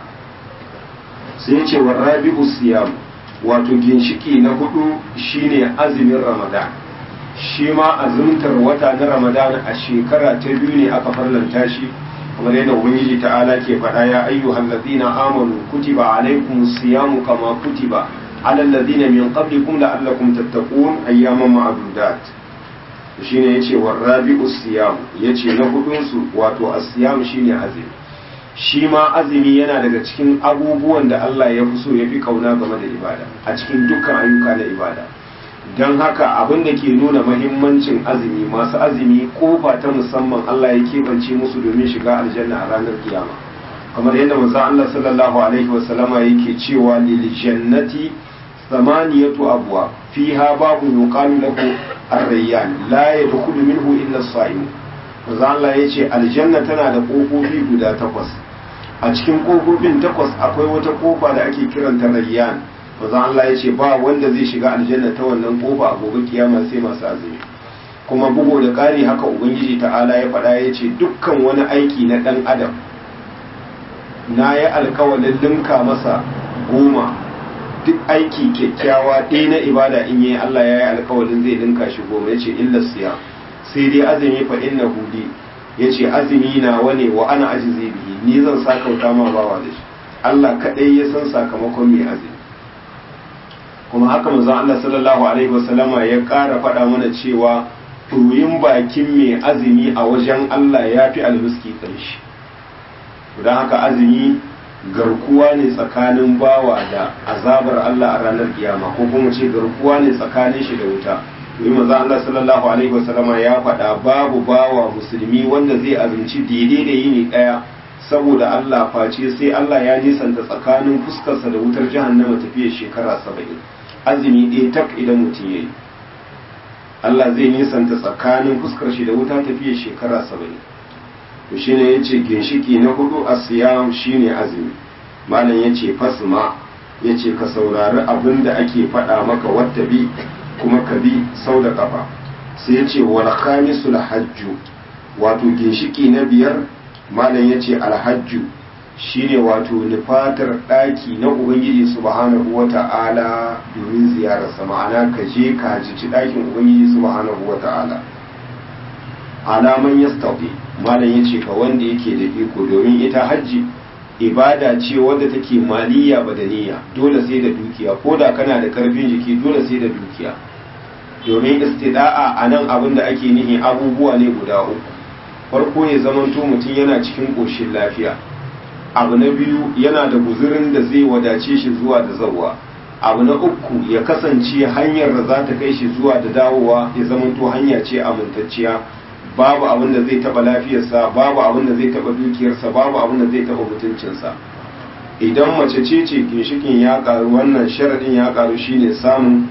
sai ya ce warrabi'u siyam wato ginshiki na hudu shine azumin Ramadan shi ma azumtar wata na Ramadan a shekara ta biyu ne aka farlanta shi kamar yadda ubangiji ta'ala ke faɗa ya ayyuhal ladina amanu kutiba alaykumus siyamu kama kutiba alal ladina min qablikum la'allakum tattaqun ayyaman ma'dudat shine yace warabi'us siyam yace na hudun su wato as-siyam shine azumi shi ma azumi yana daga cikin abubuwan da Allah ya fi so ya fi kauna game da ibada a cikin dukkan ayyuka na ibada don haka abin da ke nuna mahimmancin azumi masu azumi kofa ta musamman Allah ya keɓance musu domin shiga aljanna a ranar kiyama kamar yadda manzo Allah sallallahu alaihi wa sallama yake cewa lil jannati thamaniyatu abwa fiha babu yuqalu lahu ar-rayyan la yadkhulu minhu illa as-sa'im manzo Allah yace aljanna tana da kofofi guda takwas a cikin kofofin takwas akwai wata kofa da ake kiranta rayyan manzo Allah ya ce ba wanda zai shiga aljanna ta wannan kofa a gobe kiyama sai masu azumi kuma bugu da ƙari haka ubangiji ta'ala ya faɗa ya ce dukkan wani aiki na ɗan adam na yi alkawalin linka masa goma duk aiki kyakkyawa ɗaya na ibada in yi Allah ya yi alkawarin zai dinka shi goma ya ce illa siya sai dai azumi fa inna hudi ya ce azumi na wane wa ana ajizi bihi ni zan sakauta ma bawa da shi Allah kaɗai ya san sakamakon mai azumi kuma haka manzon Allah sallallahu alaihi wasallama ya ƙara faɗa mana cewa tuyin bakin mai azumi a wajen Allah ya fi almiski ƙarshe don haka azumi garkuwa ne tsakanin bawa da azabar Allah a ranar kiyama ko kuma ce garkuwa ne tsakanin shi da wuta domin manzo Allah sallallahu alaihi wasallama ya faɗa babu bawa musulmi wanda zai azumci daidai da yini ɗaya saboda Allah face sai Allah ya nisanta tsakanin fuskarsa da wutar jahannama tafiyar shekara saba'in azumi ɗaya tak idan mutum ya yi Allah zai nisanta tsakanin fuskar shi da wuta tafiyar shekara saba'in to shine ya ce ginshiki na hudu a siyam shine azumi malam ya ce fasma ya ce ka saurari abin da ake faɗa maka wata bi kuma ka bi sau da ƙafa sai ya ce wal khamisul hajju wato ginshiki na biyar malam ya ce alhajju shine wato nufatar ɗaki na ubangiji subhanahu wa ta'ala domin ziyararsa ma'ana ka je ka hajici ɗakin ubangiji subhanahu wa ta'ala alaman yastafi malam ya ce ka wanda yake da iko domin ita hajji ibada ce wadda take maliya badaniya dole sai da dukiya ko da kana da karfin jiki dole sai da dukiya domin istida'a a nan abin da ake nihi abubuwa ne guda uku farko ya zamanto mutum yana cikin ƙoshin lafiya abu na biyu yana da guzurin da zai wadace shi zuwa da zawa abu na uku ya kasance hanyar da za ta kai shi zuwa da dawowa ya zamanto hanya ce amintacciya babu abin da zai taba lafiyarsa babu abin da zai taba dukiyarsa babu abin da zai taba mutuncinsa idan mace ce ce ginshikin ya karu wannan sharadin ya karu shine samun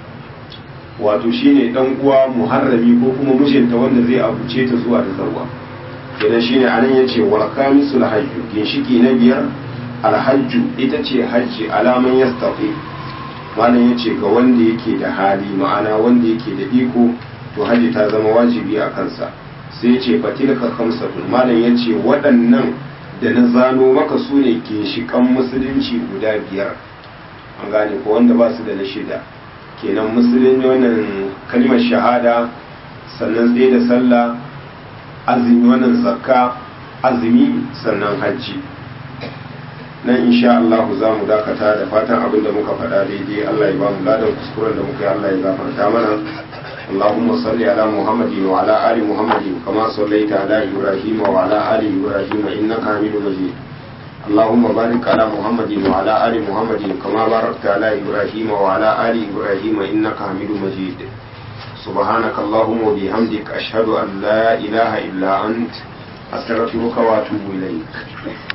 wato shine dan uwa muharrami ko kuma mijinta wanda zai abuce ta zuwa da zarwa kenan shine anan yace wal khamisul hajju ginshiki na biyar alhajju ita ce hajji alaman yastafi malam yace ga wanda yake da hali ma'ana wanda yake da iko to hajji ta zama wajibi a kansa sai ce fatilka khamsatun malam yace waɗannan da na zano maka su ne ginshikan musulunci guda biyar an gane ko wanda ba su da na shida kenan musulunci wannan kalmar shahada sannan tsaye da sallah azumi wannan zakka azumi sannan hajji nan insha Allah za mu dakata da fatan abin da muka faɗa daidai Allah ya ba mu ladan kuskuren da muka yi Allah ya gafarta mana اللهم صل على محمد وعلى آل محمد كما صليت على إبراهيم وعلى آل إبراهيم إنك حميد مجيد اللهم بارك على محمد وعلى آل محمد كما باركت على إبراهيم وعلى آل إبراهيم إنك حميد مجيد سبحانك اللهم وبحمدك أشهد أن لا إله إلا أنت أستغفرك وأتوب إليك